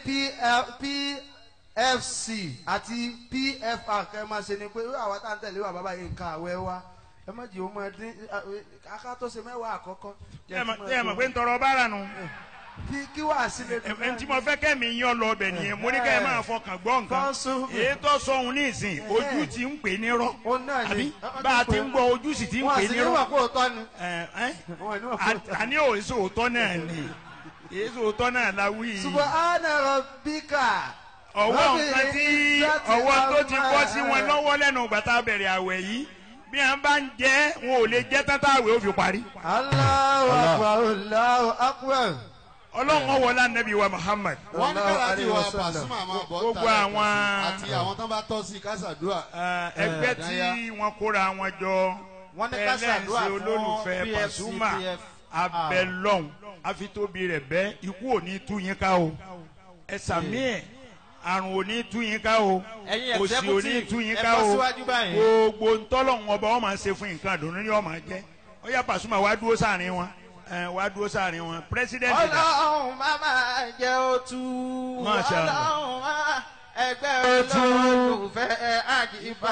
[SPEAKER 8] pfc àti pfr kẹ́ ẹ máa ṣe ni pé irú àwọn tá à ń tẹ̀lé wà bàbá yìí nǹkan àwẹ̀ wa ẹ má jì ó máa dín aká tó ṣe mẹ́wàá àkọ́kọ́.
[SPEAKER 6] ẹ mọ̀ ẹ mọ̀ pé ń tọrọ bára nu.
[SPEAKER 8] kí kí wàá sílẹ̀
[SPEAKER 6] ẹ ẹ tí mo fẹ́ kẹ́mi yan lọ ọbẹ̀ nìyẹn mo ní kẹ́ ẹ máa fọkàn gbọ́ nǹkan.
[SPEAKER 8] Kan sún.
[SPEAKER 6] èyí tó sọ̀hún ní ìsìn ojú ti ń pè ní rọ́.
[SPEAKER 8] ó náà
[SPEAKER 6] àbí
[SPEAKER 8] ni
[SPEAKER 6] bá a ti ń gbọ́ ojú sì ti ń
[SPEAKER 8] wọn
[SPEAKER 6] pè
[SPEAKER 8] àti
[SPEAKER 6] ní
[SPEAKER 8] níwọ̀n
[SPEAKER 6] rọ́.
[SPEAKER 8] kó o tọ́ ni
[SPEAKER 6] ẹ ẹ
[SPEAKER 8] wọn níwọ̀n kó o tọ́.
[SPEAKER 6] àní òsì òótọ́ náà ni èsì òótọ́ náà la wí yìí.
[SPEAKER 8] subahana rabbika.
[SPEAKER 6] ọwọ́ nǹkan tí ọwọ́ tó ti bọ́ sí wọn
[SPEAKER 8] lọ́wọ́.
[SPEAKER 6] lọ́wọ́ lẹ́nu gbàtà bẹ̀rẹ̀ àwẹ̀ yìí bí wọn bá ń jẹ́ wọn ò lè jẹ́ tátà àwẹ̀ ó fi parí.
[SPEAKER 8] Allahu akbar Allahu akbar.
[SPEAKER 6] ọlọ́run ọwọ́ lánàbí wa muhammad
[SPEAKER 2] wọ́n ní
[SPEAKER 8] Sallallahu
[SPEAKER 2] kára ti
[SPEAKER 8] alaihi
[SPEAKER 2] wà
[SPEAKER 8] wasallam.
[SPEAKER 2] Pasuma máa bọ́
[SPEAKER 6] Gbogbo
[SPEAKER 2] tààrà
[SPEAKER 6] àwọn-
[SPEAKER 2] àti àwọn tán bá tọ́ sí kásàdúrà.
[SPEAKER 6] ẹ, ẹgbẹ́ tí wọ́n kóra wọn jọ
[SPEAKER 7] Wọ́n ní ká ṣàdúrà
[SPEAKER 6] ẹlẹ́sìn
[SPEAKER 7] fún
[SPEAKER 6] olólùfẹ́
[SPEAKER 7] PFC,
[SPEAKER 6] Pasuma
[SPEAKER 7] PF.
[SPEAKER 6] abẹ́lọ́hún àfitóbi rẹ̀ bẹ́ ikú ò ní tú yín ká o ẹ sàmí ẹ̀ àrùn ò ní tú yín ká o
[SPEAKER 7] Ẹ̀yin
[SPEAKER 6] òsì ò ní
[SPEAKER 7] executive,
[SPEAKER 6] tú yín
[SPEAKER 7] ẹ
[SPEAKER 6] ká
[SPEAKER 7] bọ́
[SPEAKER 6] o
[SPEAKER 7] síwájú báyìí.
[SPEAKER 6] gbogbo ntọ́lọ́hún ọba wọn máa ń ṣe fún nǹkan àdùnnú ni wọn máa jẹ́ ó yá Pasuma wá dúró sáàrin wọn ẹ, wá dúró sáàrin wọn pírẹsidẹ́ntì dà
[SPEAKER 7] ọlọ́run má máa jẹ́ òtú
[SPEAKER 6] Masha Allah.
[SPEAKER 7] ọlọ́run má ẹgbẹ́ olólùfẹ́ àjíbá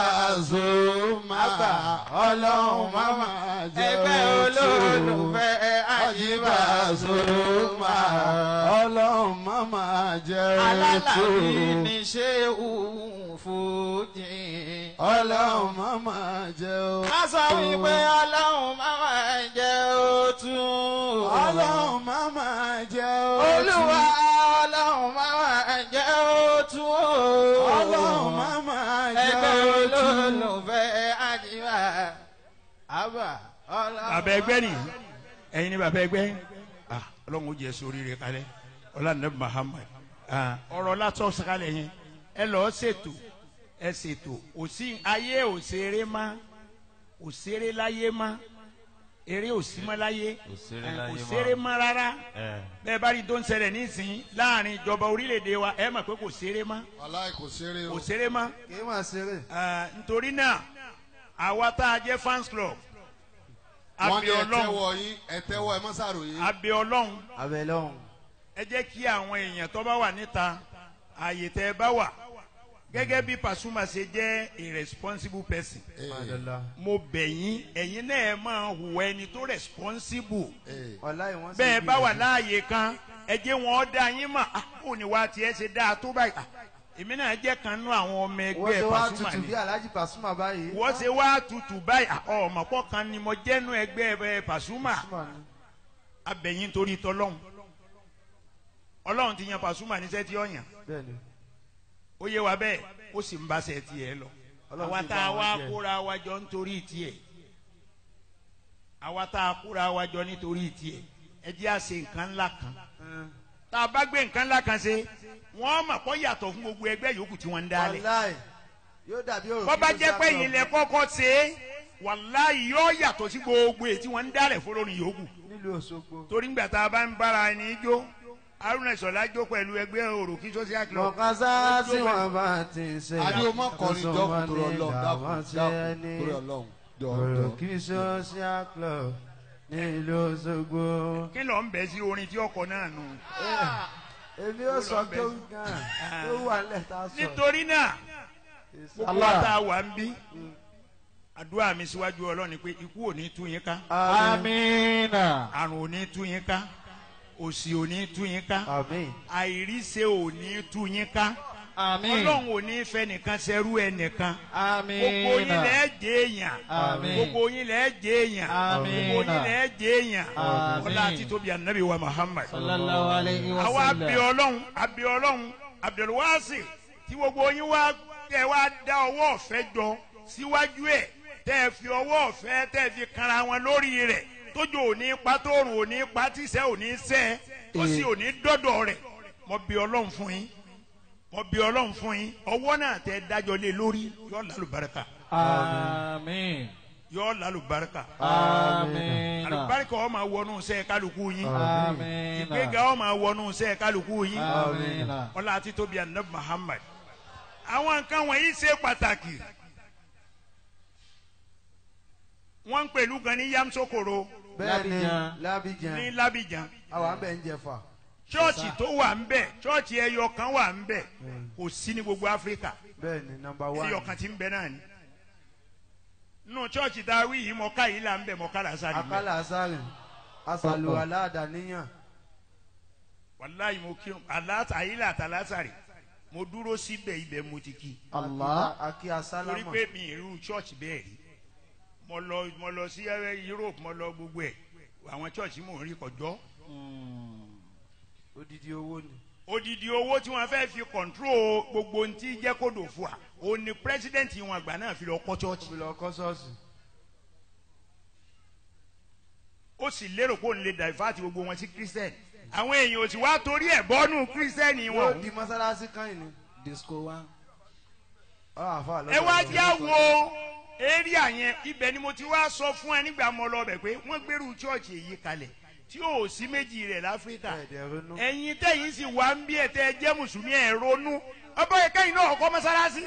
[SPEAKER 2] Pasuma ọlọ́run máma jẹ́
[SPEAKER 7] ẹgbẹ́ olólùfẹ́ àjíbá
[SPEAKER 2] Pasuma ọlọ́run máma jẹ́
[SPEAKER 7] alálàbí ní ṣéwù fújì.
[SPEAKER 2] ọlọ́run máma jẹ́ o.
[SPEAKER 7] má sọ wípé ọlọ́run má máa jẹ́ òtú
[SPEAKER 2] ọlọ́run máma jẹ́ o.
[SPEAKER 7] olúwa ọlọ́run má máa jẹ́ òtú
[SPEAKER 2] ọlọ́run máma jẹ́
[SPEAKER 7] ẹgbẹ́
[SPEAKER 2] o.
[SPEAKER 7] olólùfẹ́ àjíbá àbá ọlọ́run.
[SPEAKER 6] bàbá ẹgbẹ́ ni ẹ̀yin ni bàbá ẹgbẹ́ ah ọlọ́run ó jẹ́ sórí rẹ̀ kalẹ̀ ọlọ́run Muhammad ah ọ̀rọ̀ látọ̀ sàkálẹ̀ yẹn ẹ lọ́ọ́ ṣètò ẹ ṣètò òsì ayé òṣèré má òṣèré láyé má eré òsímọ́ láyé
[SPEAKER 4] Òṣèré
[SPEAKER 6] eh,
[SPEAKER 4] láyé má.
[SPEAKER 6] òṣèré má rárá
[SPEAKER 4] ẹ
[SPEAKER 6] bẹ́ẹ̀ bá rí tó ń ṣẹlẹ̀ nísìnyí láàrin ìjọba orílẹ̀-èdè wa ẹ mọ̀ pé kò ṣeré má
[SPEAKER 2] aláì kò ṣeré o.
[SPEAKER 6] kò ṣeré má
[SPEAKER 8] kì í máa ṣeré.
[SPEAKER 6] Ah, nítorí náà àwa tá a jẹ́ fans club
[SPEAKER 2] wọ́n ní
[SPEAKER 6] abẹ́
[SPEAKER 2] ẹ
[SPEAKER 6] ọlọ́run
[SPEAKER 2] tẹ́wọ́ yín ẹ tẹ́wọ́ ẹ má ṣàròyé.
[SPEAKER 6] abẹ́ ọlọ́run
[SPEAKER 8] abẹ́lẹ́ ọ̀hún.
[SPEAKER 6] ẹ jẹ́ kí àwọn èèyàn tó bá wà níta ààyè tẹ́ ẹ bá wà gẹ́gẹ́ bí Pasuma ṣe jẹ́ a responsible person
[SPEAKER 2] Ee,
[SPEAKER 6] mo bẹ̀ yín ẹ̀yin náà ẹ máa hùwà ẹni tó responsible
[SPEAKER 2] ee.
[SPEAKER 8] ọ̀la ìwọ̀n sì
[SPEAKER 6] bẹ́ẹ̀
[SPEAKER 8] bí
[SPEAKER 6] bá wà
[SPEAKER 8] ìrẹsì.
[SPEAKER 6] láàyè kan ẹ jẹ́ wọn dá yín mà á kò ní wá tiẹ̀ ṣe dáa tó báyìí Ah, èmi náà jẹ́ kan nú àwọn ọmọ
[SPEAKER 8] wọ́n
[SPEAKER 6] ẹgbẹ́
[SPEAKER 8] ṣe wá
[SPEAKER 6] Pasuma
[SPEAKER 8] tutù
[SPEAKER 6] ni
[SPEAKER 8] bí Alhaji Pasuma báyìí.
[SPEAKER 6] wọ́n ṣe wá tutù báyìí Ah, ọmọ pọ̀ kan ni mo jẹ́ nú ẹgbẹ́ ẹ, Pasuma
[SPEAKER 8] Pasuma ni.
[SPEAKER 6] abẹ̀yìn torí tọlọ́hún ọlọ́run ti yan Pasuma níṣẹ́ tí ó yàn
[SPEAKER 8] bẹ́ẹ̀ni
[SPEAKER 6] ó yé wa bẹ́ẹ̀ ó sì ń bá ṣe tiẹ̀ lọ
[SPEAKER 8] Ọlọ́run
[SPEAKER 6] àwa
[SPEAKER 8] sì
[SPEAKER 6] tá
[SPEAKER 8] bá
[SPEAKER 6] a
[SPEAKER 8] wọn
[SPEAKER 6] wá
[SPEAKER 8] jẹ́.
[SPEAKER 6] kóra wa jọ nítorí tiẹ̀ àwa tá a kóra wa jọ nítorí tiẹ̀ ẹ jẹ́ à ṣe nǹkan ńlá kan tá a bá gbé nǹkan ńlá kan ṣe wọ́n mọ̀ kó yàtọ̀ fún gbogbo ẹgbẹ́ yòókù tí wọ́n ń dálẹ̀
[SPEAKER 8] wàláì yóò dàbí òrùn
[SPEAKER 6] bọ́ bá jẹ́ pé yìí lẹ kọ́kọ́ ṣe é wàláhì yóò yàtọ̀ sí gbogbo èyí tí wọ́n ń dálẹ̀ fọlọ́run yòókù
[SPEAKER 8] nílùú Òṣogbo.
[SPEAKER 6] torí ńgbà tá a bá ń bára ẹni jó Haruna Ìṣọ̀lá jó pẹ̀lú ẹgbẹ́ òròkì social club
[SPEAKER 8] mọ̀kásá tí wọ́n bá ti ṣe.
[SPEAKER 5] àdé o má kọrin jọ torí Ọlọ́run dákun dákun torí Ọlọ́run jọ jọ.
[SPEAKER 8] òròkì social club nílùú Òṣogbo.
[SPEAKER 6] kí ló ń bẹ̀ sí orin tí ọkọ̀ náà nù.
[SPEAKER 8] èmi ò sọ tó ń gan tó wà nílẹ̀ tá a sọ.
[SPEAKER 6] nítorí náà gbogbo wa tá a wà ń bí àdúrà mi síwájú Ọlọ́run ni pé ikú ò ní tú yín ká
[SPEAKER 7] amina
[SPEAKER 6] àrùn ò ní tú yín ká òṣì ò ní tú yín ká
[SPEAKER 8] àmín.
[SPEAKER 6] àìríṣe ò ní tú yín ká
[SPEAKER 7] amin
[SPEAKER 6] Ọlọ́run ò ní fẹ́ nìkan ṣerú ẹnìkan gbogbo yín
[SPEAKER 7] amina
[SPEAKER 6] lẹ́ jẹ́ èèyàn
[SPEAKER 7] Àmín.
[SPEAKER 6] gbogbo yín lẹ́ jẹ́ èèyàn
[SPEAKER 7] Àmín.
[SPEAKER 6] gbogbo yín lẹ́ jẹ́ èèyàn
[SPEAKER 7] Àmín.
[SPEAKER 6] ọlá àti tóbi ànábì wa Muhammad
[SPEAKER 7] sallallahu alayhi wa
[SPEAKER 6] àwa
[SPEAKER 7] sallam
[SPEAKER 6] abẹ Ọlọ́run abẹ Ọlọ́run Abdulwasi tí gbogbo yín wá tẹ wá dá ọwọ́ ọ̀fẹ́ jọ síwájú ẹ̀ tẹ́ ẹ fi ọwọ́ ọ̀fẹ́ tẹ́ ẹ fi kanra wọn lórí rẹ̀ tójú òní pa tóorùn òní pa tíṣẹ́ òní sẹ́ tó sì òní dọ́dọ̀ rẹ̀ mo bí Ọlọ́run fún yín mo bí Ọlọ́run fún yín ọwọ́ náà tẹ́ dájọ́ lé lórí yọ lálùbáríkà
[SPEAKER 7] amin
[SPEAKER 6] yọ lálùbáríkà
[SPEAKER 7] amina
[SPEAKER 6] àlùbáríkà ó máa wọnú sẹ́ kálukú yín
[SPEAKER 7] amina
[SPEAKER 6] ìgbéga ó máa wọnú sẹ́ kálukú yín
[SPEAKER 7] amina
[SPEAKER 6] ọlá àti tóbi anabi Muhammad àwọn nǹkan wọ̀nyí ṣe pàtàkì wọ́n ń pèlú kan ní yamsokoro
[SPEAKER 8] bẹ́ẹ̀ni
[SPEAKER 7] Lábìjan.
[SPEAKER 8] lábìjan
[SPEAKER 6] ní Lábìjan
[SPEAKER 8] àwọn àbẹ̀ ń jẹfà.
[SPEAKER 6] chọ́ọ̀chì tó wà ń bẹ̀ chọ́ọ̀chì ẹyọ kan wà ń bẹ̀ kò sí ní gbogbo Áfíríkà
[SPEAKER 8] bẹ́ẹ̀ni nọ́mbà wán.
[SPEAKER 6] ẹyọ kan ti ń bẹ náà ni nù chọ́ọ̀chì tá a wí yìí mọ̀ká yìí là ń bẹ̀ mọ̀ká làásà ni bẹ̀
[SPEAKER 8] akálà asáré asàlù aláàdáníyàn.
[SPEAKER 6] wàláyé mo kírun aláàtà yìí là àtàlásàrè mo dúró síbẹ̀ ibẹ̀ mo ti kí
[SPEAKER 7] allah
[SPEAKER 8] akí
[SPEAKER 6] torí
[SPEAKER 8] asálámà.
[SPEAKER 6] pé mi irú church bẹ́ẹ̀ rí mo lọ mo lọ sí ẹ, Europe mo lọ gbogbo ẹ̀ àwọn church mò ń rí kọjọ́
[SPEAKER 8] odidi owó ni.
[SPEAKER 6] odidi owó tí wọ́n fẹ́ fi control gbogbo ohun tí jẹ́ kó dò fún wa òun ni president wọn àgbà náà fi lọ kọ́ church
[SPEAKER 8] òbí lọ kọ́ sọ́ọ̀sì.
[SPEAKER 6] ó sì lérò pé òun lè divert gbogbo wọn sí christian àwọn èèyàn ò sì wá torí ẹ̀ bọ́nú christian
[SPEAKER 8] yóò
[SPEAKER 6] wọn
[SPEAKER 8] di mọ́sálásí kan yìí ni.
[SPEAKER 7] disco wa
[SPEAKER 8] ọ̀ àfa lọ́dọ̀
[SPEAKER 6] ẹ wá
[SPEAKER 8] lọ́dọ̀.
[SPEAKER 6] já wo area yẹn ibẹ̀ ni mo ti wá sọ fún ẹ nígbà mo lọ bẹ̀ pé wọ́n gbèrú church èyí kalẹ̀ tí ò sí méjì rẹ̀ láfíríkà
[SPEAKER 8] ẹ̀ẹ́dẹ̀ ronú.
[SPEAKER 6] ẹ̀yin tẹ̀yin sì wá ń bí ẹ̀ tẹ́ ẹ jẹ́ mùsùlùmí ẹ̀ ronú ọba yẹn kẹ́yìn náà kọ́ mọ́sálásí.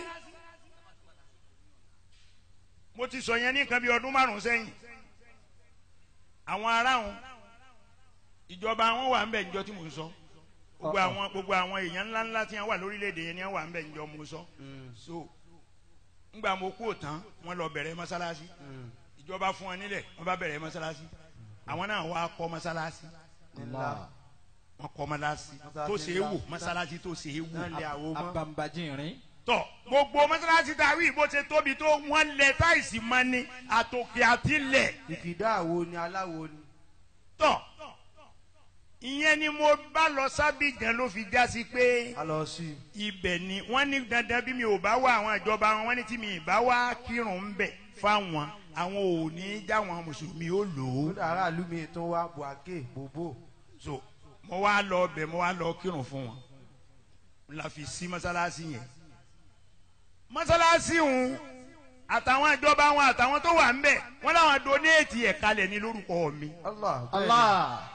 [SPEAKER 6] mo ti sọ yẹn ní nǹkan bí ọdún márùn-ún sẹ́yìn àwọn aráhùn ìjọba wọn wà ń bẹ̀ níjọ́ tí mo ń sọ gbogbo àwọn gbogbo àwọn èèyàn ńlá ńlá tí wọn wà lórílẹ̀‐èdè yẹn ni wọn wà ń bẹ̀ níjọ́ mo sọ so ńgbà mo kú òtán wọn lọ bẹ̀rẹ̀ mọ́sálásí ìjọba fún wọn nílẹ̀ wọn bá bẹ̀rẹ̀ mọ́sálásí àwọn náà wá kọ́ mọ́sálásí
[SPEAKER 8] ńlá
[SPEAKER 6] wọn kọ́ mọ́sálásí tó ṣe é wò mọ́sálásí tó ṣe é
[SPEAKER 8] náà lè
[SPEAKER 6] wò.
[SPEAKER 8] àwo mọ́.
[SPEAKER 7] abambajinrin
[SPEAKER 6] tọ gbogbo mọ́sálásí tá a wí bó ṣe tóbi tó wọ́n lẹ táìsì mọ́ ni àtòkè àti lẹ̀
[SPEAKER 8] ìkìdá àwo ni aláwo ni.
[SPEAKER 6] tọ ìyẹn ni mo bá lọ sábìgàn ló fi já sí pé
[SPEAKER 8] a lọ sí i.
[SPEAKER 6] ibẹ̀ ni wọ́n ní dandan bí mi ò bá wá àwọn ìjọba wọn wọ́n ní tí mi ì bá wá kírun ń bẹ̀ fáwọn àwọn ò ní já wọn mùsùlùmí ó lò ó
[SPEAKER 8] ó dàrá àlú mi tó wá buake bòbò.
[SPEAKER 6] so mo wá lọ bẹ̀ mo wá lọ kírun fún wọn la fi sí mọ́sálásí yẹn mọ́sálásí ń àtàwọn ìjọba wọn àtàwọn tó wà ń bẹ̀ wọ́n láwọn donate ẹ̀ kalẹ̀ ní lórúkọ mi
[SPEAKER 8] allah bẹ́ẹ̀ ni.
[SPEAKER 7] allah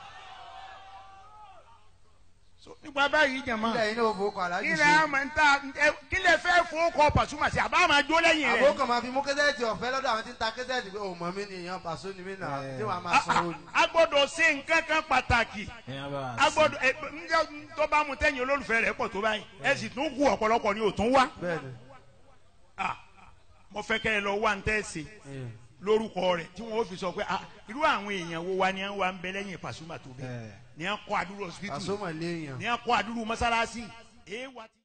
[SPEAKER 6] so nípa báyìí jẹ̀mọ́
[SPEAKER 8] ilẹ̀ yìí ní òfò kọ́ aláàjì
[SPEAKER 6] kílẹ̀
[SPEAKER 8] ṣe.
[SPEAKER 6] àmọ́ ń ta ẹ, kílẹ̀ fẹ́ fowókọ Pasuma sí àbá máa jó lẹ́yìn rẹ̀
[SPEAKER 8] àbó kan máa fi mú kẹ́sẹ́ẹ̀tì ọ̀fẹ́ lọ́dọ̀ àwọn tí ń ta kẹ́sẹ́ẹ̀tì pé òun mọ̀ mí ni èèyàn pàṣọ ni mí náà tí wàá máa sanwó ni.
[SPEAKER 6] a gbọ́dọ̀ ṣe nǹkan kan pàtàkì a gbọ́dọ̀ ẹ, ǹjẹ́ tó bá mu tẹ̀yìn olólùfẹ́ rẹ̀ pọ̀ tó báyìí ẹ sì tún kú ọ̀pọ̀lọpọ̀ ni ò tún wá
[SPEAKER 8] bẹ́ẹ̀ni.
[SPEAKER 6] Ah, mo fẹ́ kẹ́ ẹ lọ wá ń tẹ́sí lórúkọ rẹ̀ tí wọ́n fi sọ pé ah, irú àwọn èèyàn wo wa ni wọ́n wá ń bẹ lẹ́yìn Pasuma tó bẹ́ẹ̀ ni wọ́n kọ́ àdúró hospital
[SPEAKER 8] pàṣọ mọ̀ léèyàn.
[SPEAKER 6] ni wọ́n kọ́ àdúró mọ́sálásí èèwà ti.